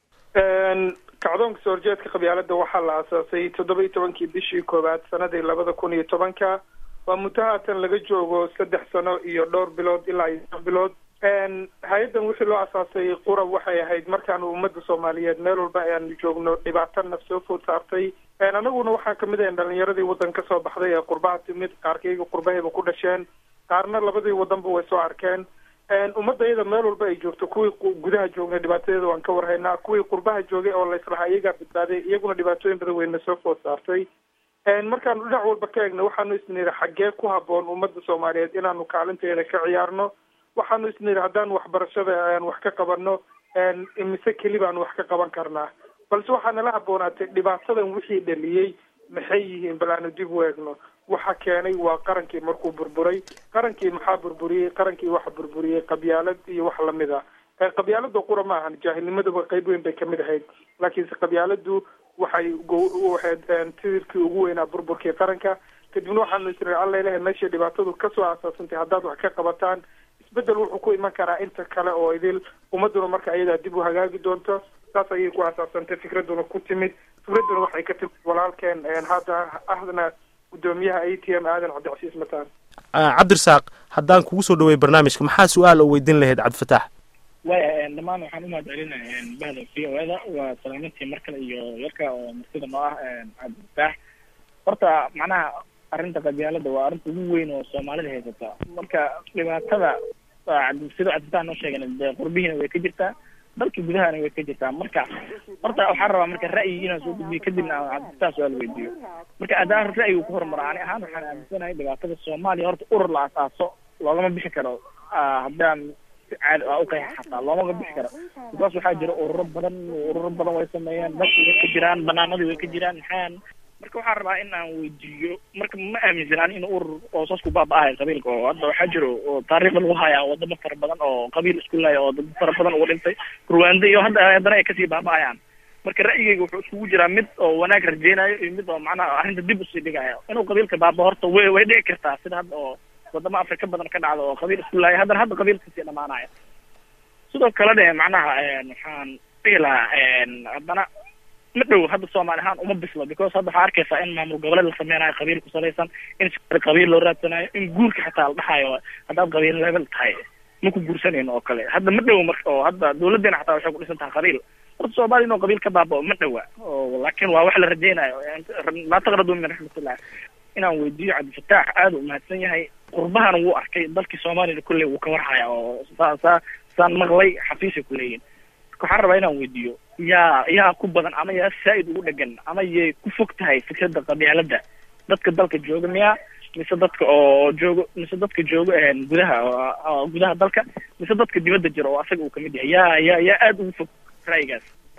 kacdoonka soo horjeedka qabyaalada waxaa la aasaasay toddoba iyo tobankii bishii koowaad sanadii labada kun iyo tobanka waa muddo haatan laga joogo saddex sano iyo dhowr bilood ilaa iyo shan bilood hay-addan wixii loo asaasay qurab waxay ahayd markaanu ummadda soomaaliyeed meel walba ayaanu joogno dhibaato naf soo food saartay anaguna waxaa kamid ahayn dhalinyaradii waddan ka soo baxday ee qurbaha timid qaarkayga qurbahayba ku dhasheen qaarna labadii waddanba way soo arkeen ummadda iyada meel walba ay joogto kuwii gudaha joognay dhibaatadeeda waan ka warhaynaa kuwii qurbaha joogay oo layslahaa iyagaa badbaaday iyaguna dhibaatooyin badan weyna soo food saartay markaanu dhinac walba ka eegna waxaanu isniri xaggee ku haboon ummadda soomaaliyeed inaanu kaalinteeda ka ciyaarno waxaanu isniri haddaanu waxbarashada aan wax ka qabanno mise keli baanu wax ka qaban karnaa balse waxaa nala haboonaatay dhibaatadan wixii dhaliyey maxay yihiin bal aanu dib u eegno waxa keenay waa qarankii markuu burburay qarankii maxaa burburiyey qarankii waxa burburiyey qabyaalad iyo wax lamid a qabyaalada qura ma ahan jaahilnimaduba qayb weyn bay kamid ahayd laakiinse qabyaaladu waxay waxayd tidirkii ugu weynaa burburkii qaranka kadibna waxaanu isniri alla ilahay meeshay dhibaatadu kasoo aasaasantay haddaad wax ka qabataan isbedel wuxuu ku iman karaa inta kale oo idil ummaduna marka ayadaa dib u hagaagi doonto saas ayay ku aasaasantay fikraduna ku timid fikraduna waxay ka timid walaalkeen hadda ahdana gudoomiyaha a t m aadan cabdicasiis mataan cabdirasaaq haddaan kugu soo dhawey barnaamijka maxaa su-aal oo weydiin lahayd cabdifataax waya dhammaan waxaan umahad celinaya bahda v o eda waa salaamantii mar kale iyo yarka oo martida noo ah cabdifataax horta macnaha arrinta qabyaalada waa arrinta ugu weyn oo soomaalida haysata marka dhibaatada sida cabdifataax noo sheegen dee qurbihiina way ka jirtaa dalka gudahana way ka jirtaa marka horta waxaan rabaa marka ra'yi inaan soo gudbiyo kadibna aan cabdifataax su-aal weydiiyo marka haddaan ra'yigu ku horumaro ani ahaan waxaan aaminsanahay dhibaatada soomaaliya horta urur la asaaso loogama bixi karo haddaan caadi aa uqeexa xataa loomaka bixi karo because waxaa jira ururo badan ururo badan way sameeyeen dadki way ka jiraan banaanadii way ka jiraan maxaan marka waxaan rabaa in aan weydiiyo marka ma aaminsanaan in urur oo saas ku baaba-ahay qabiilka oo hadda waxaa jiro oo taariikhda lagu hayaa wadamo fara badan oo qabiil isku laya oo dad fara badan uga dhintay ruwanda iyo hadda haddana ay kasii baaba-ayaan marka ra'yigayga wuxuu iskugu jiraa mid oo wanaag rajeynayo iyo mid oo macnaha arrinta dib usii dhigayo inuu qabiilka baaba horta way way dhici kartaa sida hadda oo wadamo afrika badan ka dhacda oo qabiil isku laaya haddana hadda qabiil kasii dhamaanaya sidoo kale de macnaha waxaan dhihi lahaa haddana ma dhow hadda soomaali ahaan uma bislo because hadda waxaa arkaysaa in maamul goboleed la sameynayo qabiil ku salaysan in qabiil loo raadsanayo in guurka xataa la dhahayo haddaad qabiil level tahay ma ku guursanayno oo kale hadda ma dhow marka oo hadda dawladeena xataa waxay ku dhisan tahay qabiil horta soomaaliya inuu qabiil ka baabao ma dhowa oo laakiin waa wax la rajeynayo laa taqradu min raxmatillah inaan weydiiyo cabdifataax aada u mahadsan yahay qurbahana wuu arkay dalkii soomaaliyana kulley wuu ka warhaya oo saa saa saan maqlay xafiisay ku leeyihin marka waxaan rabaa inaan weydiiyo yaa yaa ku badan ama yaa saa-id ugu dhegan ama yay ku fog tahay fikradda qabyaalada dadka dalka jooga miya mise dadka oo joogo mise dadka jooga gudaha gudaha dalka mise dadka dibadda jira oo asaga uu kamid yahay yaa yaa yaa aada ugu fog ra'yigaas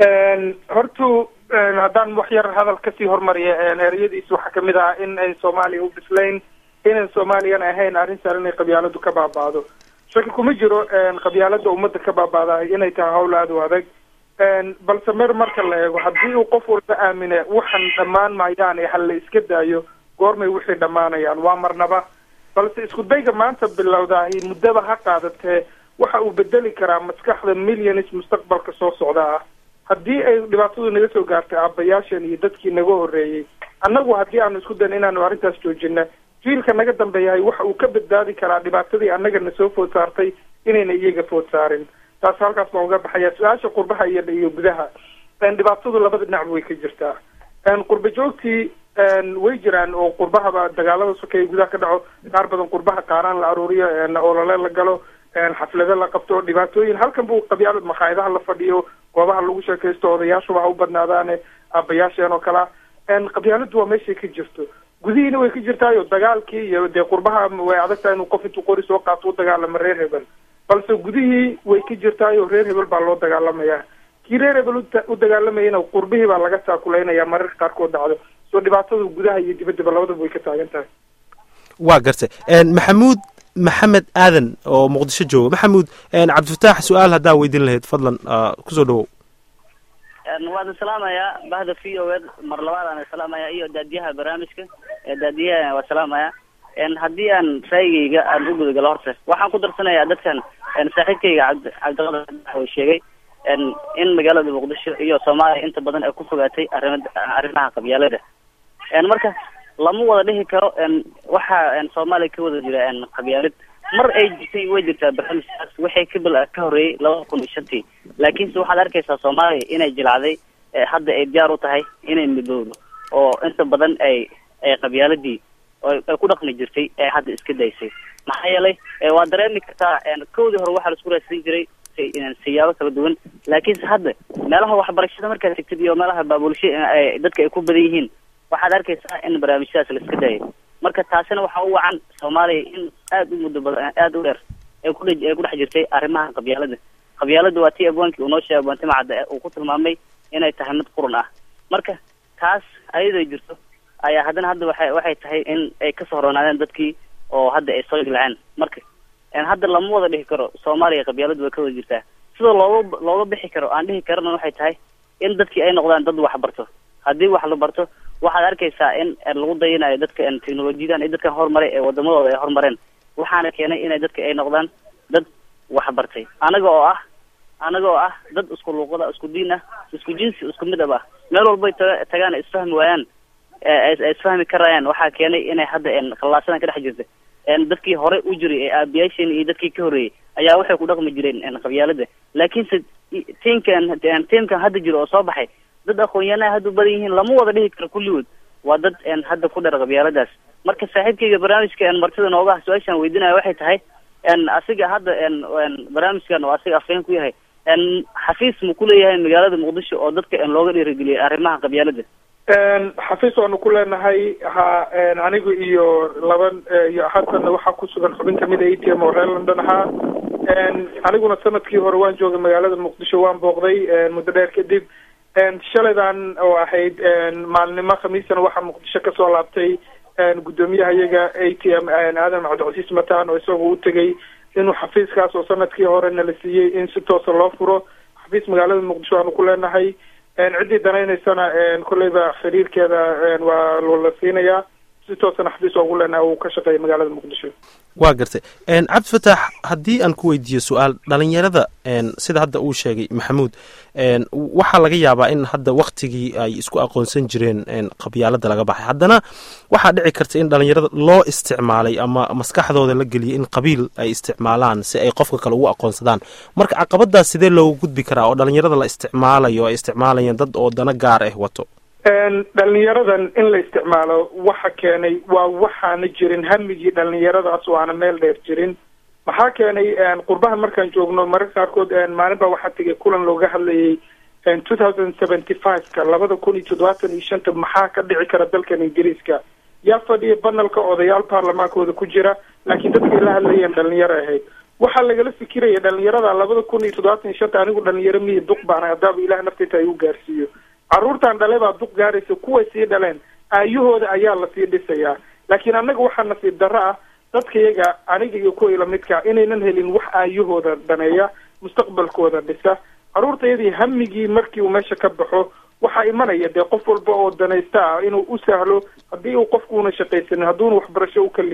hortu haddaan wax yar hadal kasii hormariya ereyadiis waxaa kamid ah in ay soomaaliya u bislayn inan soomaaliyana ahayn arrin saaran inay qabyaaladu ka baaba'do shaki kuma jiro qabyaalada ummadda ka baaba'dahay inay tahay hawl aada u adag balse mer marka la eego haddii uu qof walba aamine waxan dhammaan maayaan ee hal la iska daayo goormay wixii dhammaanayaan waa marnaba balse isku dayga maanta bilowdaahi muddaba ha qaadatee waxa uu bedeli karaa maskaxda millions mustaqbalka soo socda ah haddii ay dhibaatadu naga soo gaartay aabbayaashan iyo dadkii naga horreeyey annagu haddii aanu isku dayn inaanu arrintaas joojina jiilka naga dambeeyahay waxa uu ka badbaadi karaa dhibaatadii annagana soo food saartay inayna iyaga food saarin taas halkaas baan uga baxaya su-aasha qurbaha iyo iyo gudaha dhibaatadu labada dhinacba way ka jirtaa qurba joogtii way jiraan oo qurbahaba dagaalada sokeeye gudaha ka dhaco qaar badan qurbaha qaaraan la aruuriyo olole la galo xaflado la qabto dhibaatooyin halkan buu qabyaalo makhaayadaha la fadhiyo goobaha lagu sheekaysto odayaashuba ha u badnaadaane aabayaasheen oo kalea qabyaaladu waa meeshay ka jirto gudihiina way ka jirtaayo dagaalkii iyo dee qurbaha way adag tahay inuu qof intuu qori soo qaato u dagaalamo reer hebel balse gudihii way ka jirtaayo reer hebel baa loo dagaalamaya kii reer hebel u dagaalamayana qurbihii baa laga taakuleynaya mararka qaarkood dhacdo soo dhibaatadu gudaha iyo dibaddaba labadaba way ka taagan tahay waa gartay maxamuud maxamed aadan oo muqdisho jooga maxamuud cabdifataax su-aal haddaa weydiin lahayd fadlan kusoo dhawow waad salaamayaa bahda v o ed mar labaad aan salaamaya iyo daadiyaha barnaamijka daadiyaha waa salaamaya haddii aan raayigayga aan u gudagalo horta waxaan ku darsanayaa dadkan saaxiibkayga cabdi cabdiqadir uu sheegay in magaalada muqdisho iyo soomaaliya inta badan ay ku fogaatay arima arrimaha qabyaalada marka lama wada dhihi karo waxa soomaaliya ka wada jira qabyaalad mar ay jirtay way jirtaa barnaamijkaas waxay ka bil ka horreeyey labada kun iyo shantii laakiinse waxaad arkaysaa soomaaliya inay jilacday hadda ay diyaar u tahay inay midoodo oo inta badan ay ay qabyaaladii ay ku dhaqmi jirtay ee hadda iska daysay maxaa yeelay waa dareemi kartaa kowdii hore waxaa laisku raadsan jiray siyaabo kala duwan laakiinse hadda meelaha waxbarashada markaad tegtid iyo meelaha baabulsha dadka ay ku badan yihiin waxaad arkaysaa in barnaamijyadaas la iska dayo marka taasina waxaa u wacan soomaaliya in aada u muddo badan aada u dheer ay ku ay ku dhex jirtay arrimaha qabyaalada qabyaalada waa tii abwaankii uu noo sheegay abwaanti macadda uu ku tilmaamay inay tahay mid qurun ah marka taas ayadoo jirto ayaa haddana hadda waxay waxay tahay in ay kasoo horoonaadeen dadkii oo hadda ay soo jilceen marka hadda lama wada dhihi karo soomaaliya qabyaaladu way ka wada jirtaa sida looga looga bixi karo aan dhihi karana waxay tahay in dadkii ay noqdaan dad wax barto haddii wax la barto waxaad arkaysaa in lagu dayanayo dadka technolojiyadan iyo dadkan horumaray ee wadamadooda ay horumareen waxaana keenay inay dadka ay noqdaan dad wax bartay anaga oo ah anaga oo ah dad isku luuqada isku diin ah isku jinsi isku midab ah meel walbay ta tagaan isfahmi waayaan isfahmi karayaan waxaa keenay inay hadda khallaasadan ka dhex jirta dadkii hore u jiray ee aabiyaasheen iyo dadkii ka horreeyey ayaa waxay ku dhaqmi jireen qabyaalada laakiinse tiimkan tiimkan hadda jiro oo soo baxay dad aqoon-yahanaa hadda u badan yihiin lama wada dhihi karo kulligood waa dad hadda ku dheer qabyaaladaas marka saaxiibkayga barnaamijka martida nooga ah su-aashaan weydinaya waxay tahay asiga hadda barnaamijkan oo asiga afeen ku yahay xafiis ma ku leeyahay magaalada muqdisho oo dadka looga dhiirigeliyay arrimaha qabyaalada xafiis waanu ku leenahay ha anigu iyo laba iyo haddana waxaa ku sugan xubin kamid a a t m oo reer london ahaa aniguna sanadkii hore waan joogay magaalada muqdisho waan booqday muddo dheer kadib shalaydan oo ahayd maalnimo khamiisana waxaa muqdisho kasoo laabtay guddoomiyaha iyaga a t m aadan cabdicasiis mataan oo isagoo u tegay inuu xafiiskaas oo sanadkii hore nala siiyey in si toosa loo furo xafiis magaalada muqdisho aanu ku leenahay ciddii danaynaysana kolleyba xiriirkeeda waa la siinayaa si toosana xafiis oogu leenahay uu ka shaqeeya magaalada muqdisho waa gartay cabdifataax haddii aan ku weydiiyo su-aal dhalinyarada sida hadda uu sheegay maxamuud waxaa laga yaabaa in hadda waktigii ay isku aqoonsan jireen qabyaalada laga baxay haddana waxaa dhici karta in dhalinyarada loo isticmaalay ama maskaxdooda la geliyay in qabiil ay isticmaalaan si ay qofka kale ugu aqoonsadaan marka caqabadaas sidee loogu gudbi karaa oo dhalinyarada la isticmaalayo ay isticmaalayeen dad oo dana gaar ah wato dhalinyaradan in la isticmaalo waxa keenay waa waxaana jirin hamigii dhalinyaradaas oo aana meel dheer jirin maxaa keenay qurbaha markaan joogno mararka qaarkood maalin baa waxaa tegay kulan looga hadlayay two thousand seventy five-ka labada kun iyo toddobaatan iyo shanta maxaa ka dhici kara dalkan ingiriiska yaa fadhiya banalka odayaal baarlamaankooda ku jira laakiin dadkay la hadlayeen dhalinyaro ahayd waxaa lagala fikiraya dhalinyarada labada kun iyo toddobaatan iyo shanta anigu dhalinyaro mihi duq baana haddaaba ilaah naftayta ay u gaarsiiyo carruurtan dhale baa duq gaaraysa kuway sii dhaleen aayahooda ayaa lasii dhisayaa laakiin annaga waxaa nasiib darro ah dadkayaga aniga iyo kuwa ilamidka inaynan helin wax aayahooda dhaneeya mustaqbalkooda dhisa carruurtayadii hamigii markii uu meesha ka baxo waxaa imanaya dee qof walba oo danaysta ah inuu u sahlo haddii uu qofkuuna shaqaysanin hadduuna waxbarasho u ka lihin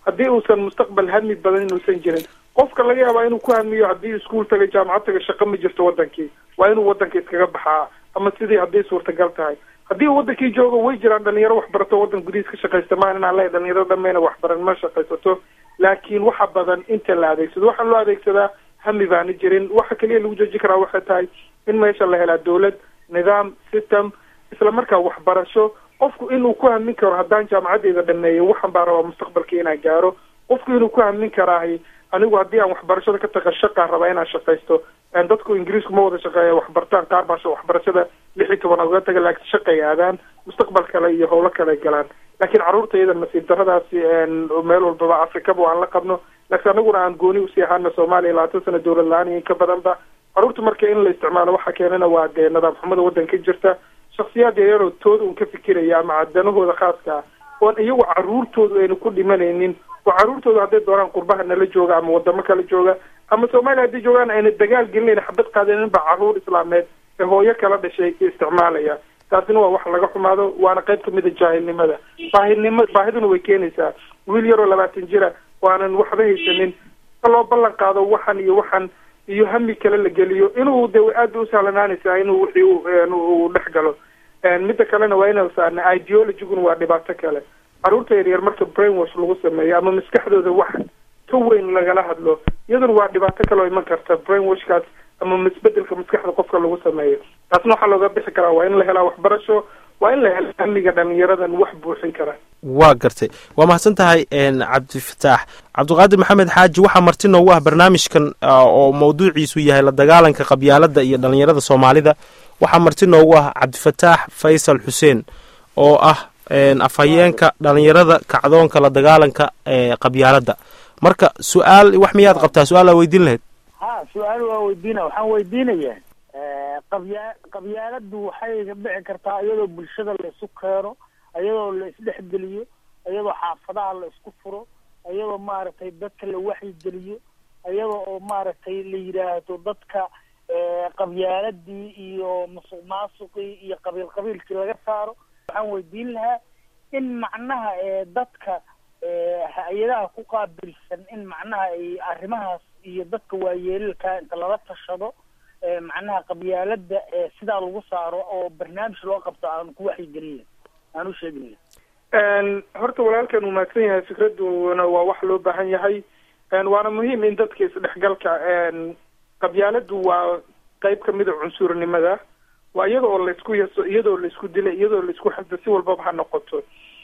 haddii uusan mustaqbal hami badan inuusan jirin qofka laga yaabaa inuu ku hamiyo haddii iskuul taga jaamacad taga shaqo ma jirto wadankii waa inuu wadanka iskaga baxaa ama sidii hadday suurtagal tahay haddii uu wadankii joogo way jiraan dhalinyaro waxbarato wadan gudihiis ka shaqaysta maan inaan leeyahay dhalinyaro dhamayna waxbaran ma shaqaysato laakiin waxa badan inta la adeegsado waxaa loo adeegsadaa hami baana jirin waxa keliya lagu jooji karaa waxay tahay in meesha la helaa dawlad nidaam system isla markaa waxbarasho qofku inuu ku hamin karo haddaan jaamacadeeda dhameeyo waxaan baa rabaa mustaqbalkii inaan gaaro qofku inuu ku hamin karaahi anigu haddii aan waxbarashada ka taga shaqaan rabaa inaan shaqaysto dadku ingiriisku ma wada shaqeeya waxbartaan qaar baa waxbarashada lix iyo toban uga taga laakiin shaqay aadaan mustaqbal kale iyo howlo kale galaan laakiin carruurta iyada nasiib daradaasi meel walbaba afrikaba aan la qabno laakiin anaguna aan gooni usii ahaana soomaaliya labaatan sano dowlad la-aan iyo in ka badanba carruurta marka in la isticmaalo waxa keenana waa dee nidaam xumada waddanka jirta shaksiyaad yaryaroo tooda un ka fikiraya ama danahooda khaaska ah oon iyagu carruurtoodu aynu ku dhimanaynin oo carruurtooda hadday doonaan qurbaha nala jooga ama wadamo kala jooga ama soomaaliya hadday joogaan ayna dagaal gelinayn xabad qaadanin ba carruur islaameed ee hooyo kala dhashay isticmaalaya taasina waa wax laga xumaado waana qayb kamid a jaahilnimada baahidnimo baahiduna way keenaysaa wiil yaroo labaatan jira waanan waxba haysanin loo ballan qaado waxan iyo waxan iyo hami kale la geliyo inuu de aad bay usahlanaanaysaa inuu wixii uu dhex galo midda kalena waa inaan saarna ideologiguna waa dhibaato kale carruurta yaryar marka brain wash lagu sameeyo ama maskaxdooda wax ka weyn lagala hadlo iyaduna waa dhibaato kale oo iman karta brain washkaas ama misbedelka maskaxda qofka lagu sameeyo taasna waxaa looga bixi karaa waa in la helaa waxbarasho waa in la hela hamiga dhalinyaradan wax buuxin kara waa gartay waa mahadsan tahay cabdifataax cabdiqaadir maxamed xaaji waxaa marti noogu ah barnaamijkan oo mawduuciisu yahay la dagaalanka qabyaaladda iyo dhalinyarada soomaalida waxaa marti noogu ah cabdifataax faysal xuseen oo ah afhayeenka dhalinyarada kacdoonka la dagaalanka qabyaaladda marka su-aal wax miyaad qabtaa su-aal aa weydiin lahayd ha su-aal waa weydiina waxaan weydiinaya qabya qabyaaladdu waxay dhici kartaa iyadoo bulshada la isu keeno iyadoo la isdhexgeliyo iyadoo xaafadaha la isku furo iyadoo maaragtay dadka la waxyigeliyo iyadoo oo maaragtay la yidhaahdo dadka qabyaaladii iyo musuq maasuqii iyo qabiil qabiilkii laga saaro waxaan weydiin lahaa in macnaha dadka hay-adaha ku qaabilsan in macnaha ay arrimahaas iyo dadka waayeelalka inta lala tashado macnaha qabyaaladda sidaa lagu saaro oo barnaamij loo qabto aan ku waxyigelin aan u sheegin horta walaalkan uu mahadsan yahay fikraduna waa wax loo baahan yahay waana muhiim in dadka isdhexgalka qabyaaladdu waa qayb kamid a cunsurnimada waa iyada oo laisku yaso iyadoo laisku dilay iyadoo laisku xasda si walbaba ha noqoto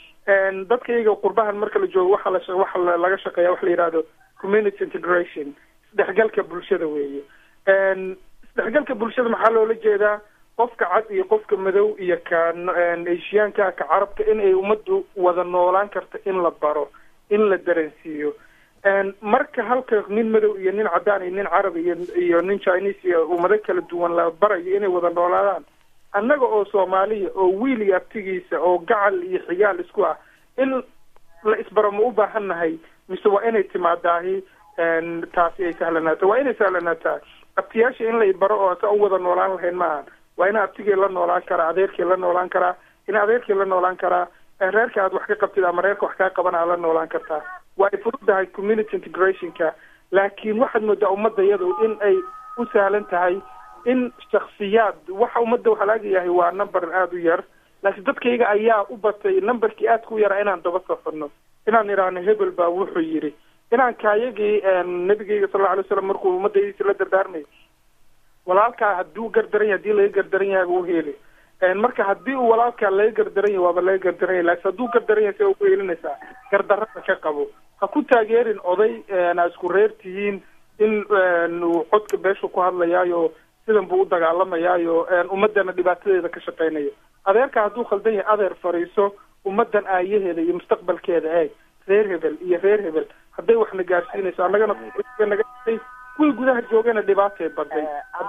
dadka iyaga qurbahan marka la joogo waxaa la waxa laga shaqeeya waxa la yihahdo community integration isdhexgalka bulshada weeye isdhexgalka bulshada maxaa loola jeedaa qofka cad iyo qofka madow iyo ka eshiyaanka ka carabka in ay ummaddu wada noolaan karta in la baro in la dareensiiyo marka halka nin madow iyo nin cadaan iyo nin carab iyo iyo nin chinese iyo ummado kala duwan la barayo inay wada noolaadaan annaga oo soomaaliya oo wiil iyo abtigiisa oo gacal iyo xigaal isku ah in la isbaro ma u baahan nahay mise waa inay timaadaahi taasi ay sahlanaato waa inay sahlanaataa abtiyaasha in la ibaro oo sa u wada noolaan lahayn maaha waa ina abtigii la noolaan karaa adeerkii la noolaan karaa in adeerkii la noolaan karaa reerka aad wax ka qabtid ama reerka wax kaa qaban aad la noolaan kartaa waa ay fududahay community integrationka laakiin waxaad moodaa ummadda iyadu in ay u sahlan tahay in shaksiyaad waxa ummadda waxaa laga yahay waa number aada u yar laakiin dadkayga ayaa u batay numberkii aadka u yaraa inaan daba safano inaan idhaahno hebel baa wuxuu yidhi inaan kaayagii nabigeyga sal alla alay slam markuu ummadaydiisa la dardaarmay walaalkaa hadduu gardaran yahay hadii laga gardaran yahay u heli marka haddii uu walaalkaa laga gardaran yahay waaba laga gardaran yahay laakiin hadduu gardaran yahay see ugu helinaysaa gardarada ka qabo ha ku taageerin oday aa isku reer tihiin in uu codka beesha ku hadlayaayo sidan buu u dagaalamayaayo ummadana dhibaatadeeda ka shaqeynayo adeerka hadduu khaldan yahay adeer fariiso ummadan aayaheeda iyo mustaqbalkeeda eeg reer hebel iyo reer hebel hadday waxna gaarsiinayso annagana naga kuwii gudaha joogana dhibaatay baday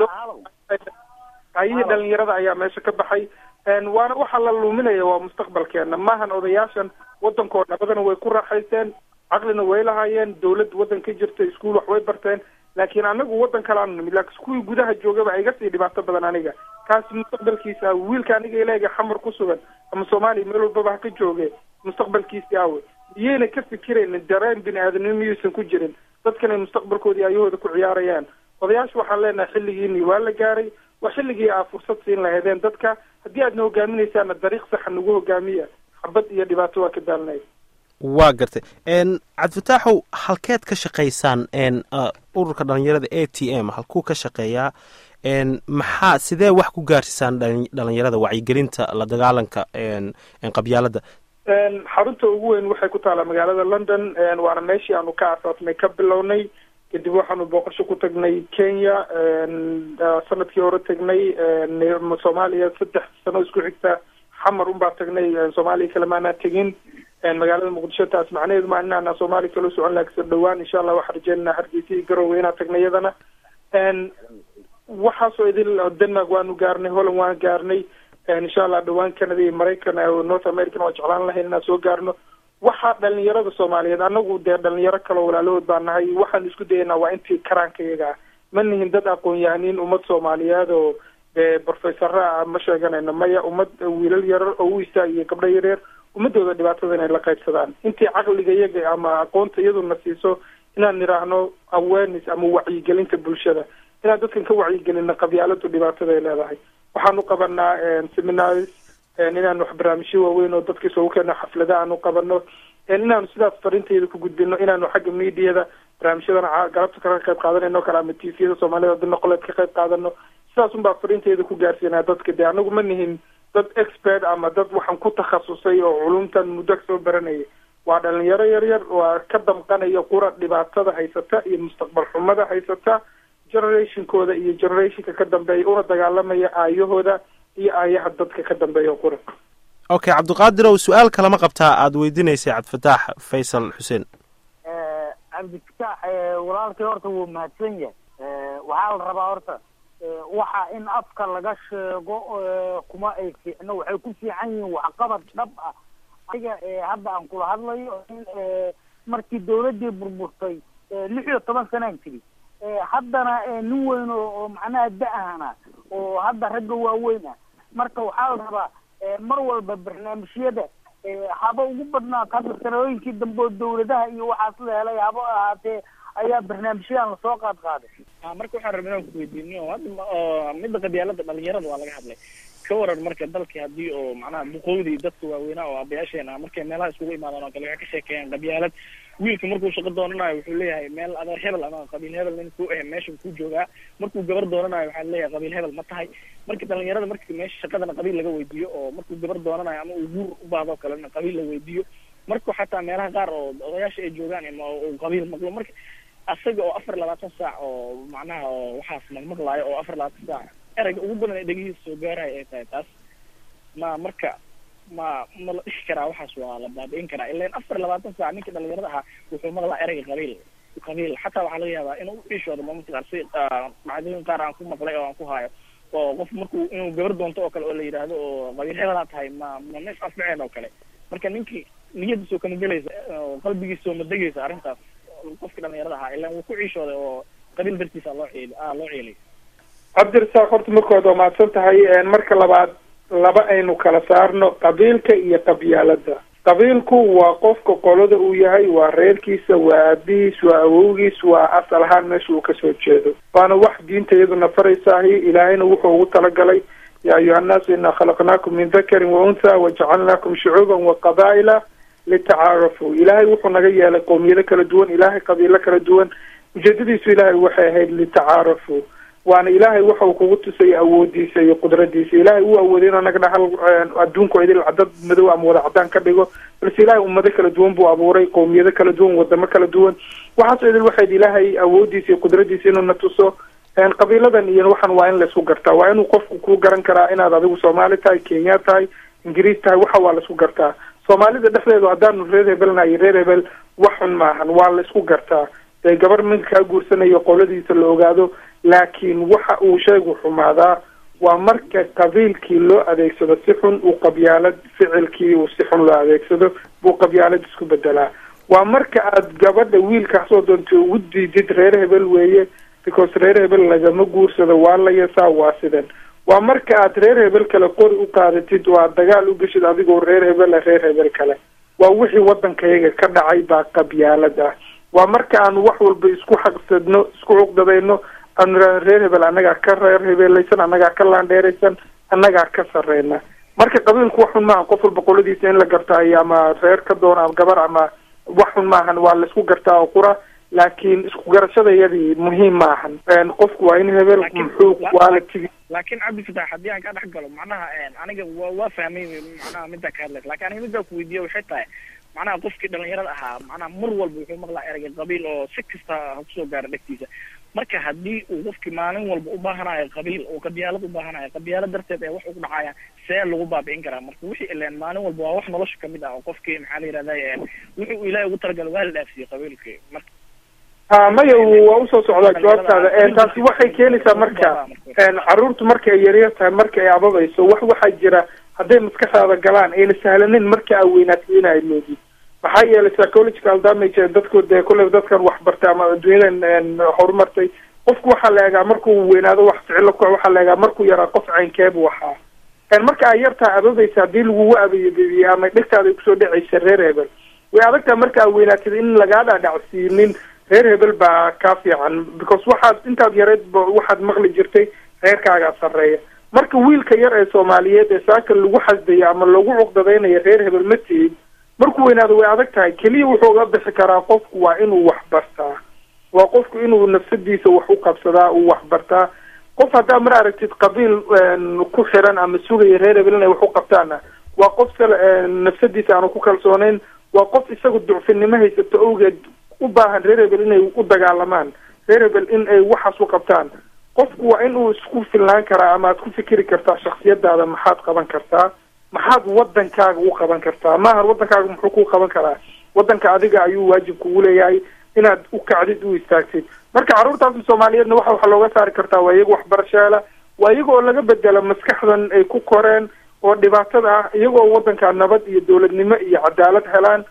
ayihii dhalinyarada ayaa meesha ka baxay waana waxaa la luminaya waa mustaqbalkeena maahan odayaashan wadankoo nabadana way ku raaxaysteen caqlina way lahaayeen dawlad waddan ka jirta iskuol wax way barteen laakiin anagu waddan kalaanu nimid laakiin kuwii gudaha joogaba iga sii dhibaato badan aniga kaasi mustaqbalkiisa wiilka aniga ileega xamar ku sugan ama soomaaliya meel walbaba ha ka jooge mustaqbalkiisi awe miyayna ka fikiraynin dareen bini aadanimo miyuusan ku jirin dadkanay mustaqbalkoodii ayahooda ku ciyaarayaan odayaasha waxaan leenahay xilligiini waa la gaaray waa xilligii aa fursad siin lahaydeen dadka haddii aadna hogaaminaysaana dariiq saxa nagu hogaamiya xabad iyo dhibaato waa ka daalinay waa gartay cabdifataaxow halkeed ka shaqaysaan ururka dhalinyarada a t m halkuu ka shaqeeyaa maxaa sidee wax ku gaarsiisaan dhalinyarada wacyigelinta la dagaalanka qabyaalada xarunta ugu weyn waxay ku taalaa magaalada london waana meeshii aanu ka asaasnay ka bilownay kadib waxaanu booqasho ku tagnay kenya sanadkii hore tagnay soomaaliya saddex sano isku xigta xamar unbaa tagnay soomaaliya kale maanaa tegin magaalada muqdisho taas macnaheedu maa inaana soomaaliya kala socon laha kasoo dhawaan insha allah waxaan rajeynana hargeysa iyo garowe inaa tagnay iyadana waxaasoo idil denmark waanu gaarnay holland waan gaarnay insha allah dhawaan canada iyo maraykan north american waa jeclaan lahayn inaan soo gaarno waxaa dhalinyarada soomaaliyeed anagu dee dhalinyaro kaleo walaalahood baa nahay waxaan isku dayaynaa waa intii karaanka iyaga ah ma nihin dad aqoon-yahaniin ummad soomaaliyeed oo dee profesora ah ma sheeganayno maya ummad wiilal yarar oo u istaagiyo gabdho yaryar ummadooda dhibaatada inay la qaybsadaan intii caqliga iyaga ama aqoonta iyaduna siiso inaan nidhaahno awareness ama wacyigelinta bulshada inaan dadkan ka wacyigelino qabyaaladu dhibaatada ay leedahay waxaanu qabanaa seminaris inaanu wax barnaamijyo waaweyn oo dadka isugu keeno xaflada aanu qabano inaanu sidaas fariintayda ku gudbino inaanu xagga mediada barnaamijyadana galabta ka qayb qaadanayno kale ama tviyada soomaalida dina qoleed ka qayb qaadano sidaas unbaa fariintayda ku gaarsiinaa dadka dee anagu ma nihin dad expert ama dad waxaan ku takhasusay oo culumtan muddo kasoo baranayay waa dhalinyaro yaryar waa ka damqanaya qura dhibaatada haysata iyo mustaqbal xumada haysata generationkooda iyo generationka ka dambeeya una dagaalamaya aayahooda iyo aayaha dadka ka dambeeya qura okay cabdiqaadirow su-aal kalama qabtaa aada weydiinaysay cabdifataax faysal xuseen cabdifataax walaalkii horta wuu mahadsan yahay waxaa la rabaa horta waxa in afka laga sheego kuma ay fiicno waxay ku fiican yihiin waxqabad dhab ah aniga hadda aan kula hadlayo in markii dawladdii burburtay lix iyo toban sanaan jiri haddana nin weyn oo macnaha da-ahana oo hadda ragga waaweyn ah marka waxaa la rabaa mar walba barnaamijyada haba ugu badnaat hadda sanooyinkii dambe oo dawladaha iyo waxaas la helay haba ahaatee ayaa barnaamijyadan lasoo qaad qaaday marka waxaan rabay inaan kuweydiiniyo hadda midda qabyaalada dhalinyarada waa laga hadlay ka waran marka dalkii haddii oo macnaha duqowdii dadka waaweynaa oo abayaasheena markay meelaha iskugu imaadaan oo kale waxay ka sheekeeyaan qabyaalad wiilka markuu shaqo doonanayo wuxuu leeyahay meel adeer hebel ama qabiil hebel nin ku eh meesha ku joogaa markuu gabar doonanayo waxaa leeyahay qabiil hebel ma tahay marka dhalinyarada marka meesha shaqadana qabiil laga weydiiyo oo markuu gabar doonanayo ama uu guur u baadoo kalena qabiil la weydiiyo marka xataa meelaha qaar oo odayaasha ay joogaan ama uu qabiil maqlo marka asaga oo afar labaatan saac oo macnaha oo waxaas maqmaqlaayo oo afar labaatan saac erayga ugu badan ee dhegihiisa soo gaarayo ay tahay taas ma marka ma ma la dhihi karaa waxaas waa la baabi'in karaa ilan afar labaatan saac ninkii dhalinyarada ahaa wuxuu maqlaa erayga qabiil qabiil xataa waxaa laga yaabaa inuu uishooda maamulka qaar si dhacdooyin qaar aan ku maqlay oo aan ku haayo oo qof markuu inuu gabar doonto oo kale oo la yidhaahdo oo qabiil hebelaa tahay ma ma neef afmaceen oo kale marka ninkii niyadiisoo kama gelaysa oo qalbigiisoo ma degaysa arrintaas qofkii dhalinyarada ahaa ilan wuu ku ciishooday oo qabiil dartiisa loo ciili a loo ciilay cabdirasaaq horta markood waa mahadsan tahay marka labaad laba aynu kala saarno qabiilka iyo qabyaalada qabiilku waa qofka qolada uu yahay waa reerkiisa waa aabihiis waa awowgiis waa asal ahaan meesha uu kasoo jeedo waana wax diinta iyaduna faraysaahi ilaahayna wuxuu ugu talagalay yaa ayuha annaasu inaa khalaqnaakum min dakarin wa untha wajacalnaakum shucuuban wa qabaa'ila litacaarafuu ilaahay wuxuu naga yeelay qowmiyado kala duwan ilaahay qabiilo kala duwan ujeedadiisu ilaahay waxay ahayd litacaarafuu waana ilaahay waxa uu kugu tusay awoodiisa iyo qudradiisa ilaahay uu awooday inuu naga dhahal adduunku idil dad madow ama wada cadaan ka dhigo balse ilaahay ummado kala duwan buu abuuray qowmiyado kala duwan wadamo kala duwan waxaasoo idil waxayd ilaahay awoodiisa iyo qudradiisa inuu na tuso qabiiladan iyo waxan waa in laisku gartaa waa inuu qofku ku garan karaa inaad adigu soomaali tahay kenya tahay ingiriis tahay waxa waa laisku gartaa soomaalida dhexdeedu haddaanu reer hebelnayo reer hebel wax xun maahan waa laisku gartaa dee gabar minka kaa guursanayo qoladiisa la ogaado laakiin waxa uu sheegu xumaadaa waa marka qabiilkii loo adeegsado si xun uu qabyaalad ficilkii uu si xun loo adeegsado buu qabyaalad isku bedelaa waa marka aad gabadha wiilka soo doonta ugu diidid reer hebel weeye because reer hebel lagama guursado waa la yasaa waa sidan waa marka aad reer hebel kale qori u qaadatid oo aad dagaal u geshid adigoo reer hebela reer hebel kale waa wixii waddankayaga ka dhacay baa qabyaalad ah waa marka aanu wax walba isku xaqsadno isku cuqdadayno aanu idhahno reer hebel annagaa ka reer hebeelaysan annagaa ka laandheeraysan annagaa ka sarreyna marka qabiilku wax xun maaha qof walba qoladiisa in la gartaayo ama reer ka doona ama gabar ama wax xun maahan waa laisku gartaa oo qura laakiin isku garashadayadii muhiim maahan qofku waa in hebel muxuu quality laakiin cabdi fatax haddii aan ka dhex galo macnaha aniga wa waa fahmay macnaha middaa ka hadlaysa lakin aniga middaa ku weydiiya waxay tahay macnaha qofkii dhalinyarada ahaa macnaha mar walba wuxuu maqlaa ereyga qabiil oo si kasta ha kusoo gaaro dhegtiisa marka haddii uu qofkii maalin walba u baahanayo qabiil oo qabyaalad u baahanayo qabyaalad darteed ee wax ugu dhacaya see lagu baabi'in karaa marka wixii ileen maalin walba waa wax nolosha kamid ah oo qofkii maxaa la yihahday wuxuu ilaahay ugu talagalay waa la dhaafsiiyey qabiilkii marka ha maya waa usoo socdaa jawaabtaada taasi waxay keenaysaa marka caruurtu marka ay yaryar tahay marka ay ababayso wax waxaa jira hadday maskaxdaada galaan ayna sahlanin marka aa weynaatay in ay moodid maxaa yeelay psychological damage dadku dee kulley dadkan waxbartay ama adduunyadan horumartay qofku waxaa la eegaa markuu weynaado wax ficilo ku waxaa la eegaa markuu yaraa qof caynkeebu ahaa marka ay yartaa ababaysa haddii lagugu abayabebiye ama dhegtaada ay kusoo dhacaysa reer hebel way adagtaa marka aa weynaatid in lagaa dhaadhacsiinin reer hebel baa kaa fiican because waxaad intaad yareed waxaad maqli jirtay reerkaagaa sarreeya marka wiilka yar ee soomaaliyeed ee saaka lagu xasdayo ama lagu cuqdadaynayo reer hebel ma tihid markuu weynaado way adag tahay keliya wuxuu uga bixi karaa qofku waa inuu wax bartaa waa qofku inuu nafsadiisa wax u qabsadaa uu wax bartaa qof haddaa mar aragtid qabiil ku xiran ama sugaya reer hebel inay wax u qabtaana waa qof nafsadiisa aanu ku kalsooneyn waa qof isagu ducfinimo haysato awgeed u baahan reer hebel inay u dagaalamaan reer hebel in ay waxaas u qabtaan qofku waa in uu isku filnaan karaa ama aad ku fikiri kartaa shaksiyadaada maxaad qaban kartaa maxaad wadankaaga u qaban kartaa maahan wadankaaga muxuu ku qaban karaa wadanka adiga ayuu waajib kugu leeyahay inaad u kacdid u istaagtid marka carruurtaasi soomaaliyeedna waxa waxa looga saari kartaa waa iyaga waxbarashaala waa iyaga oo laga bedelo maskaxdan ay ku koreen oo dhibaatada ah iyaga oo wadanka nabad iyo dowladnimo iyo cadaalad helaan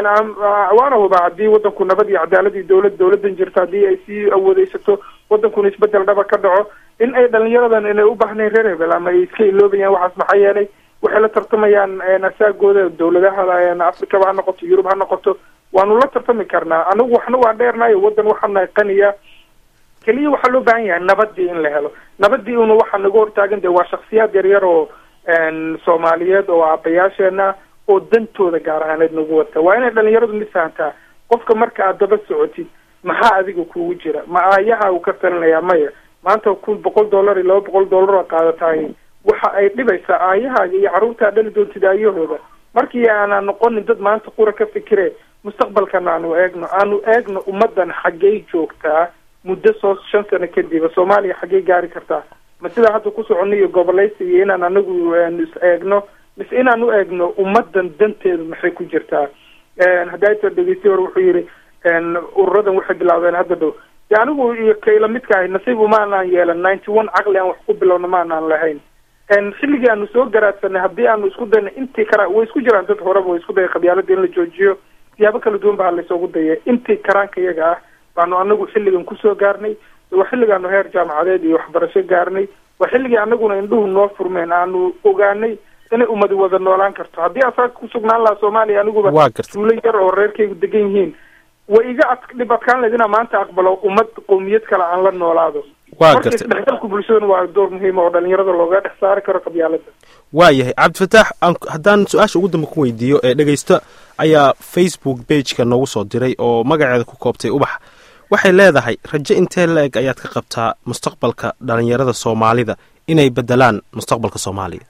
waana hubaa haddii wadanku nabad iyo cadaalad iyo dowlad dowladan jirto haddii ay sii awoodeysato wadankuna isbedel dhaba ka dhaco in ay dhalinyaradan inay u baahnayn reer hebel ama ay iska iloobayaan waxaas maxaa yeelay waxay la tartamayaan asaagooda dowladaha africaba ha noqoto yurub ha noqoto waanu la tartami karnaa anigu waxna waa dheernayo wadan waxaan nahay qaniya keliya waxaa loo baahan yahay nabadii in la helo nabadii una waxaa naga hortaagan de waa shaksiyaad yaryar oo soomaaliyeed oo aabayaasheena oo dantooda gaar ahaaneed nagu wata waa inay dhalinyaradu mid fahantaa qofka marka aad daba socotid maxaa adiga kugu jira ma aayaha uu ka talinayaa maya maanta kun boqol dollar iyo laba boqol dollar oo qaadataay waxa ay dhibaysaa aayahaaga iyo carruurtaa dhali doontid aayahooda markii aanan noqonin dad maanta qura ka fikire mustaqbalkana aanu eegno aanu eegno ummadan xaggey joogtaa muddo soo shan sano kadiba soomaaliya xaggey gaari kartaa ma sidaa hadda ku socono iyo gobolaysi iyo inaan anagu is eegno mise inaan u eegno ummadan danteedu maxay ku jirtaa haddaayta dhegeystiy hore wuxuu yidhi ururadan waxay bilaabeen hadda dhow de anigu iyo kayla midka ahay nasiib umaanaan yeelan ninety one caqli aan wax ku bilowna maanaan lahayn xilligii aanu soo garaadsanay haddii aanu isku dayna intii kara way isku jiraan dad horeba way isku daya qabyaalada in la joojiyo siyaabo kala duwan baa laysoogu daya intii karaanka iyaga ah baanu anagu xilligan kusoo gaarnay waa xilligaanu heer jaamacadeed iyo waxbarasho gaarnay waa xilligii anaguna indhuhu noo furmeen aanu ogaanay inay ummadi wada noolaan karto haddii asaga kusugnaan lahaa soomaaliya aniguba duulo yar oo reerkaygu degan yihiin way iga ad dhib adkaan lahayd inaan maanta aqbalo ummad qowmiyad kale aan la noolaado marka isdhexgalku bulshadana waa door muhiima oo dhalinyarada looga dhex saari karo qabyaalada waa yahay cabdifataax haddaan su-aasha ugu dambe ku weydiiyo ee dhegeysto ayaa facebook bageka noogu soo diray oo magaceeda ku koobtay ubax waxay leedahay rajo intee la-eg ayaad ka qabtaa mustaqbalka dhalinyarada soomaalida inay bedelaan mustaqbalka soomaaliya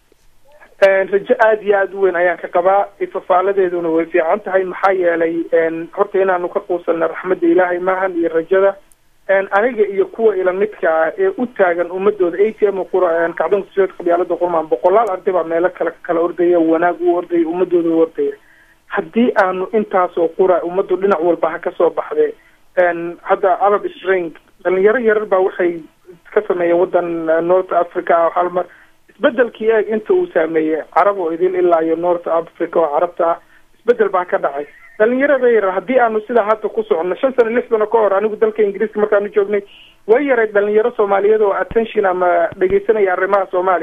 rajo aada iyo aada u weyn ayaan ka qabaa ifafaaladeeduna way fiican tahay maxaa yeelay horta inaanu ka quusanna raxmadda ilaahay maahan iyo rajada aniga iyo kuwa ila midka ah ee u taagan ummadooda a t m qura kacdoonka suud qabyaalada qurmaan boqolaal arday baa meelo kale kala ordaya wanaag u ordaya ummadooda u ordaya haddii aanu intaasoo qura ummadu dhinac walba ha kasoo baxdee hadda arab spring dhalinyaro yarar baa waxay ka sameeyeen wadan north africa ah hal mar isbedelkii eeg inta uu saameeyey carab oo idil ilaa iyo north africa oo carabta ah isbedel baa ka dhacay dhalinyarada yarar haddii aanu sidaa hadda ku socono shan sano lix sano ka hor anigu dalka ingiriiska markaanu joognay way yarayd dhalinyaro soomaaliyeed oo attention ama dhegeysanaya arrimaha soomaaliya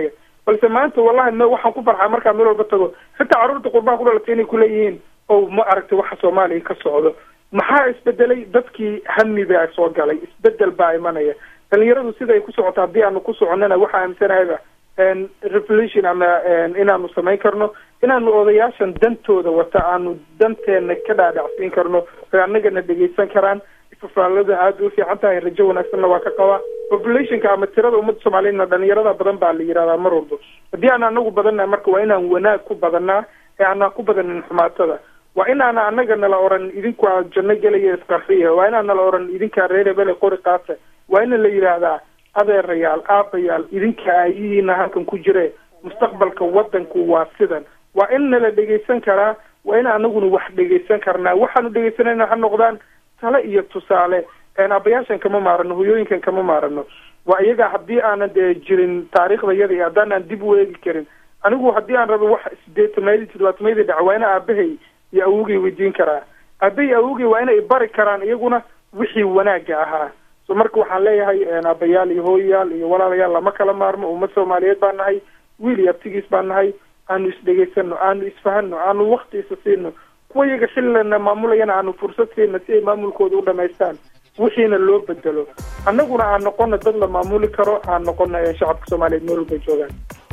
balse maanta wallahi m waxaan ku farxaa markaan meel walba tago xitaa carruurta qurbaha ku dhalatay inay kuleeyihiin o ma aragtay waxa soomaaliya ka socdo maxaa isbedelay dadkii hami baa soo galay isbedel baa imanaya dhalinyaradu sida ay ku socoto haddii aanu ku soconnana waxaa aaminsanahayba revolution ama inaanu samayn karno inaanu odayaashan dantooda wata aanu danteena ka dhaadhacsiin karno oy annagana dhegeysan karaan fafaalada aada u fiican tahay rajo wanaagsanna waa ka qabaa populationka ama tirada ummadda soomaaliyedna dhalinyarada badan baa la yihahdaa mar walba haddii aan anagu badannaha marka waa inaan wanaag ku badanaa ee aanaan ku badanin xumaatada waa inaana anaga nala oran idinku aad janno gelaya isqarxiya waa inaan nala oran idinkaa reer hebele qori qaata waa ina la yidhaahdaa adeerayaal aabayaal idinka aayihiina halkan ku jire mustaqbalka wadanku waa sidan waa in nala dhegeysan karaa waa in anaguna wax dhegeysan karnaa waxaanu dhegeysanayna ha noqdaan tale iyo tusaale abayaashan kama maarano hoyooyinkan kama maarano waa iyaga haddii aanan dee jirin taariikhda yada iyo haddaan aan dib u eegi karin anigu haddii aan rabo wax sideetamayadii toddobaatamayadii dhaca waa ina aabahay iyo awogay weydiin karaa aabahay awogay waa inay bari karaan iyaguna wixii wanaaga ahaa so marka waxaan leeyahay aabayaal iyo hooyayaal iyo walaalayaal lama kala maarmo ummad soomaaliyeed baan nahay wiil iyo abtigiis baan nahay aanu isdhegeysano aanu isfahano aanu wakti isa siino kuwa iyaga xillana maamulayana aanu fursad siino si ay maamulkooda u dhamaystaan wixiina loo bedelo annaguna aan noqono dad la maamuli karo aan noqono shacabka soomaaliyeed meel walbay joogaan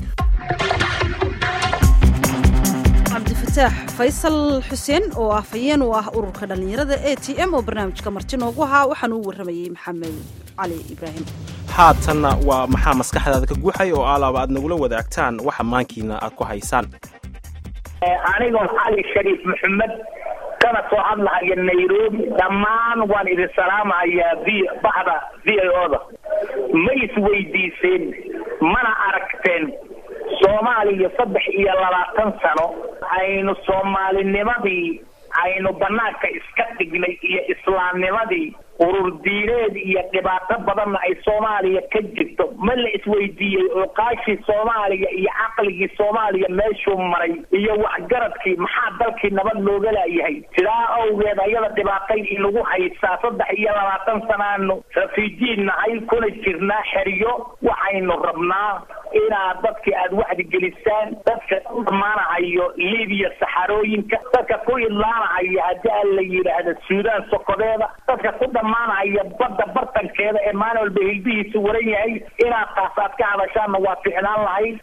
cabdifataax faysal xuseen oo ah fayeen u ah ururka dhallinyarada a t m oo barnaamijka marti noogu ahaa waxaana u warramayey maxamed cali ibraahim haatanna waa maxaa maskaxdaada ka guuxay oo alaaba aad nagula wadaagtaan waxa maankiina aad ku haysaan anigoo cali shariif maxamed kana soo hadlahaya nairobi dhammaan waan idin salaamahayaa v baxda v i o da ma isweydiiseen mana aragteen soomaaliya saddex iyo labaatan sano aynu soomaalinimadii aynu banaanka iska dhignay iyo islaamnimadii urur diineed iyo dhibaato badanna ay soomaaliya ka jirto ma la isweydiiyey cuqaashii soomaaliya iyo caqligii soomaaliya meeshuu maray iyo waxgaradkii maxaa dalkii nabad looga laayahay sidaa awgeed ayada dhibaatay inagu haysaa saddex iyo labaatan sanaanu rafiijiin nahay kuna jirnaa xeryo waxaynu rabnaa inaad dadkii aada wacdi gelisaan dadka ku dhammaanahayo libiya saxarooyinka dadka ku idlaanahaya haddii aan la yidhaahdo suudaan sokodeeda dadka ku dhammaanahaya badda bartankeeda ee maalin walba hilbihiisu waran yahay inaad taas aad ka hadashaanna waa ficnaan lahayd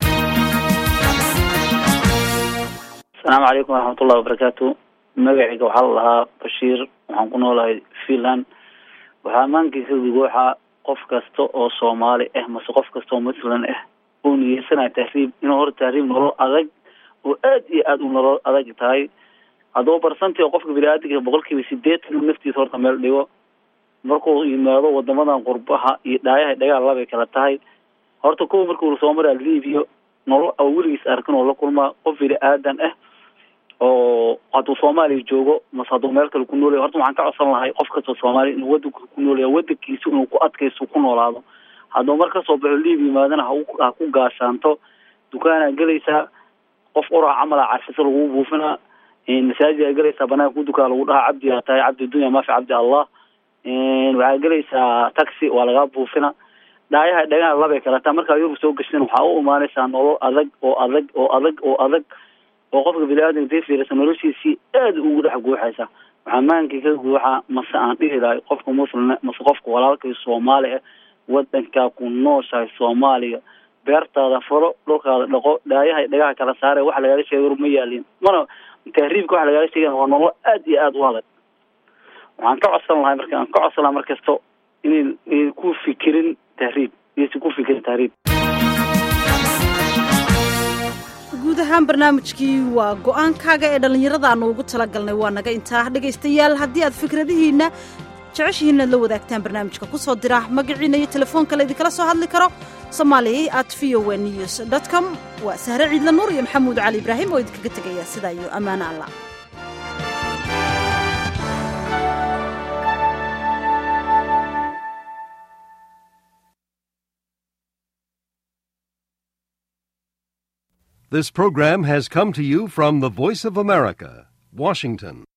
asalaamu calaykum waraxmatullahi wabarakaatu magacayga waxaa la lahaa bashiir waxaan ku noolahay finland waxaa maankiisa gugooxa qof kasta oo soomaali ah mase qof kasta oo muslim ah uu niyeysanaya tahriib inuu hor tahriib nolol adag oo aad iyo aad u nolol adag tahay hadduu barsantii qofka bini-aadamka boqol kiiba sideetan uu naftiisa horta meel dhigo markuu yimaado wadamadan qurbaha iyo dhaayaha dhagaal labay kala tahay horta kuwa markuu soo maraa libiya nolol a weligiis arkin oo la kulmaa qof bini-aadan ah oo hadduu soomaaliya joogo mase hadduu meel kale ku noolaya horta waxaan ka codsan lahay qof kastoo soomaaliya inuu wadanka ku noolaya wadankiisa inuu ku adkaysto ku noolaado hadduu mar kasoo baxo libiya yimaadana ha ha ku gaashaanto dukaanaa gelaysaa qof uraha camala carfisa lagu buufinaa masaajid gelaysaa banaanka ku dukaa lagu dhahaa cabdi aa tahay cabdi dunya maafi cabdi allah waxaa gelaysaa taxi waa lagaa buufina dhaayaha dhagaan labay kalataa markaa yurub soo gashin waxaa u imaanaysaa nolol adag oo adag oo adag oo adag oo qofka bini-aadamka dee fiirisa noloshiisii aada ugu dhex guuxaysa waxaa maankii ka guuxa mase aan dhihi lahay qofka muslime mase qofka walaalkay soomaali ah wadankaa ku nooshahay soomaaliya beertaada falo dhulkaada dhaqo dhaayahay dhagaha kala saare waxa lagaala sheegay yurub ma yaalin mana tahriibka waxa lagaala sheegaya waa nolol aad iyo aada u adag waxaan ka codsan lahay marka aan ka codsan lahay markasto inayn inayn ku fikirin tahriib inaysan ku fikirin tahriib guud ahaan barnaamijkii waa go-aankaaga ee dhallinyarada aanu ugu talagalnay waa naga intaa dhegaystayaal haddii aad fikradihiinna jeceshihiin aad la wadaagtaan barnaamijka ku soo dira magaciina iyo telefoonka la idinkala soo hadli karo somaali at v o news dot com waa sahre ciidla nuur iyo maxamuud cali ibraahim oo idinkaga tegaya sidaa iyo ammaano allah This program has come to you from the Voice of America, Washington.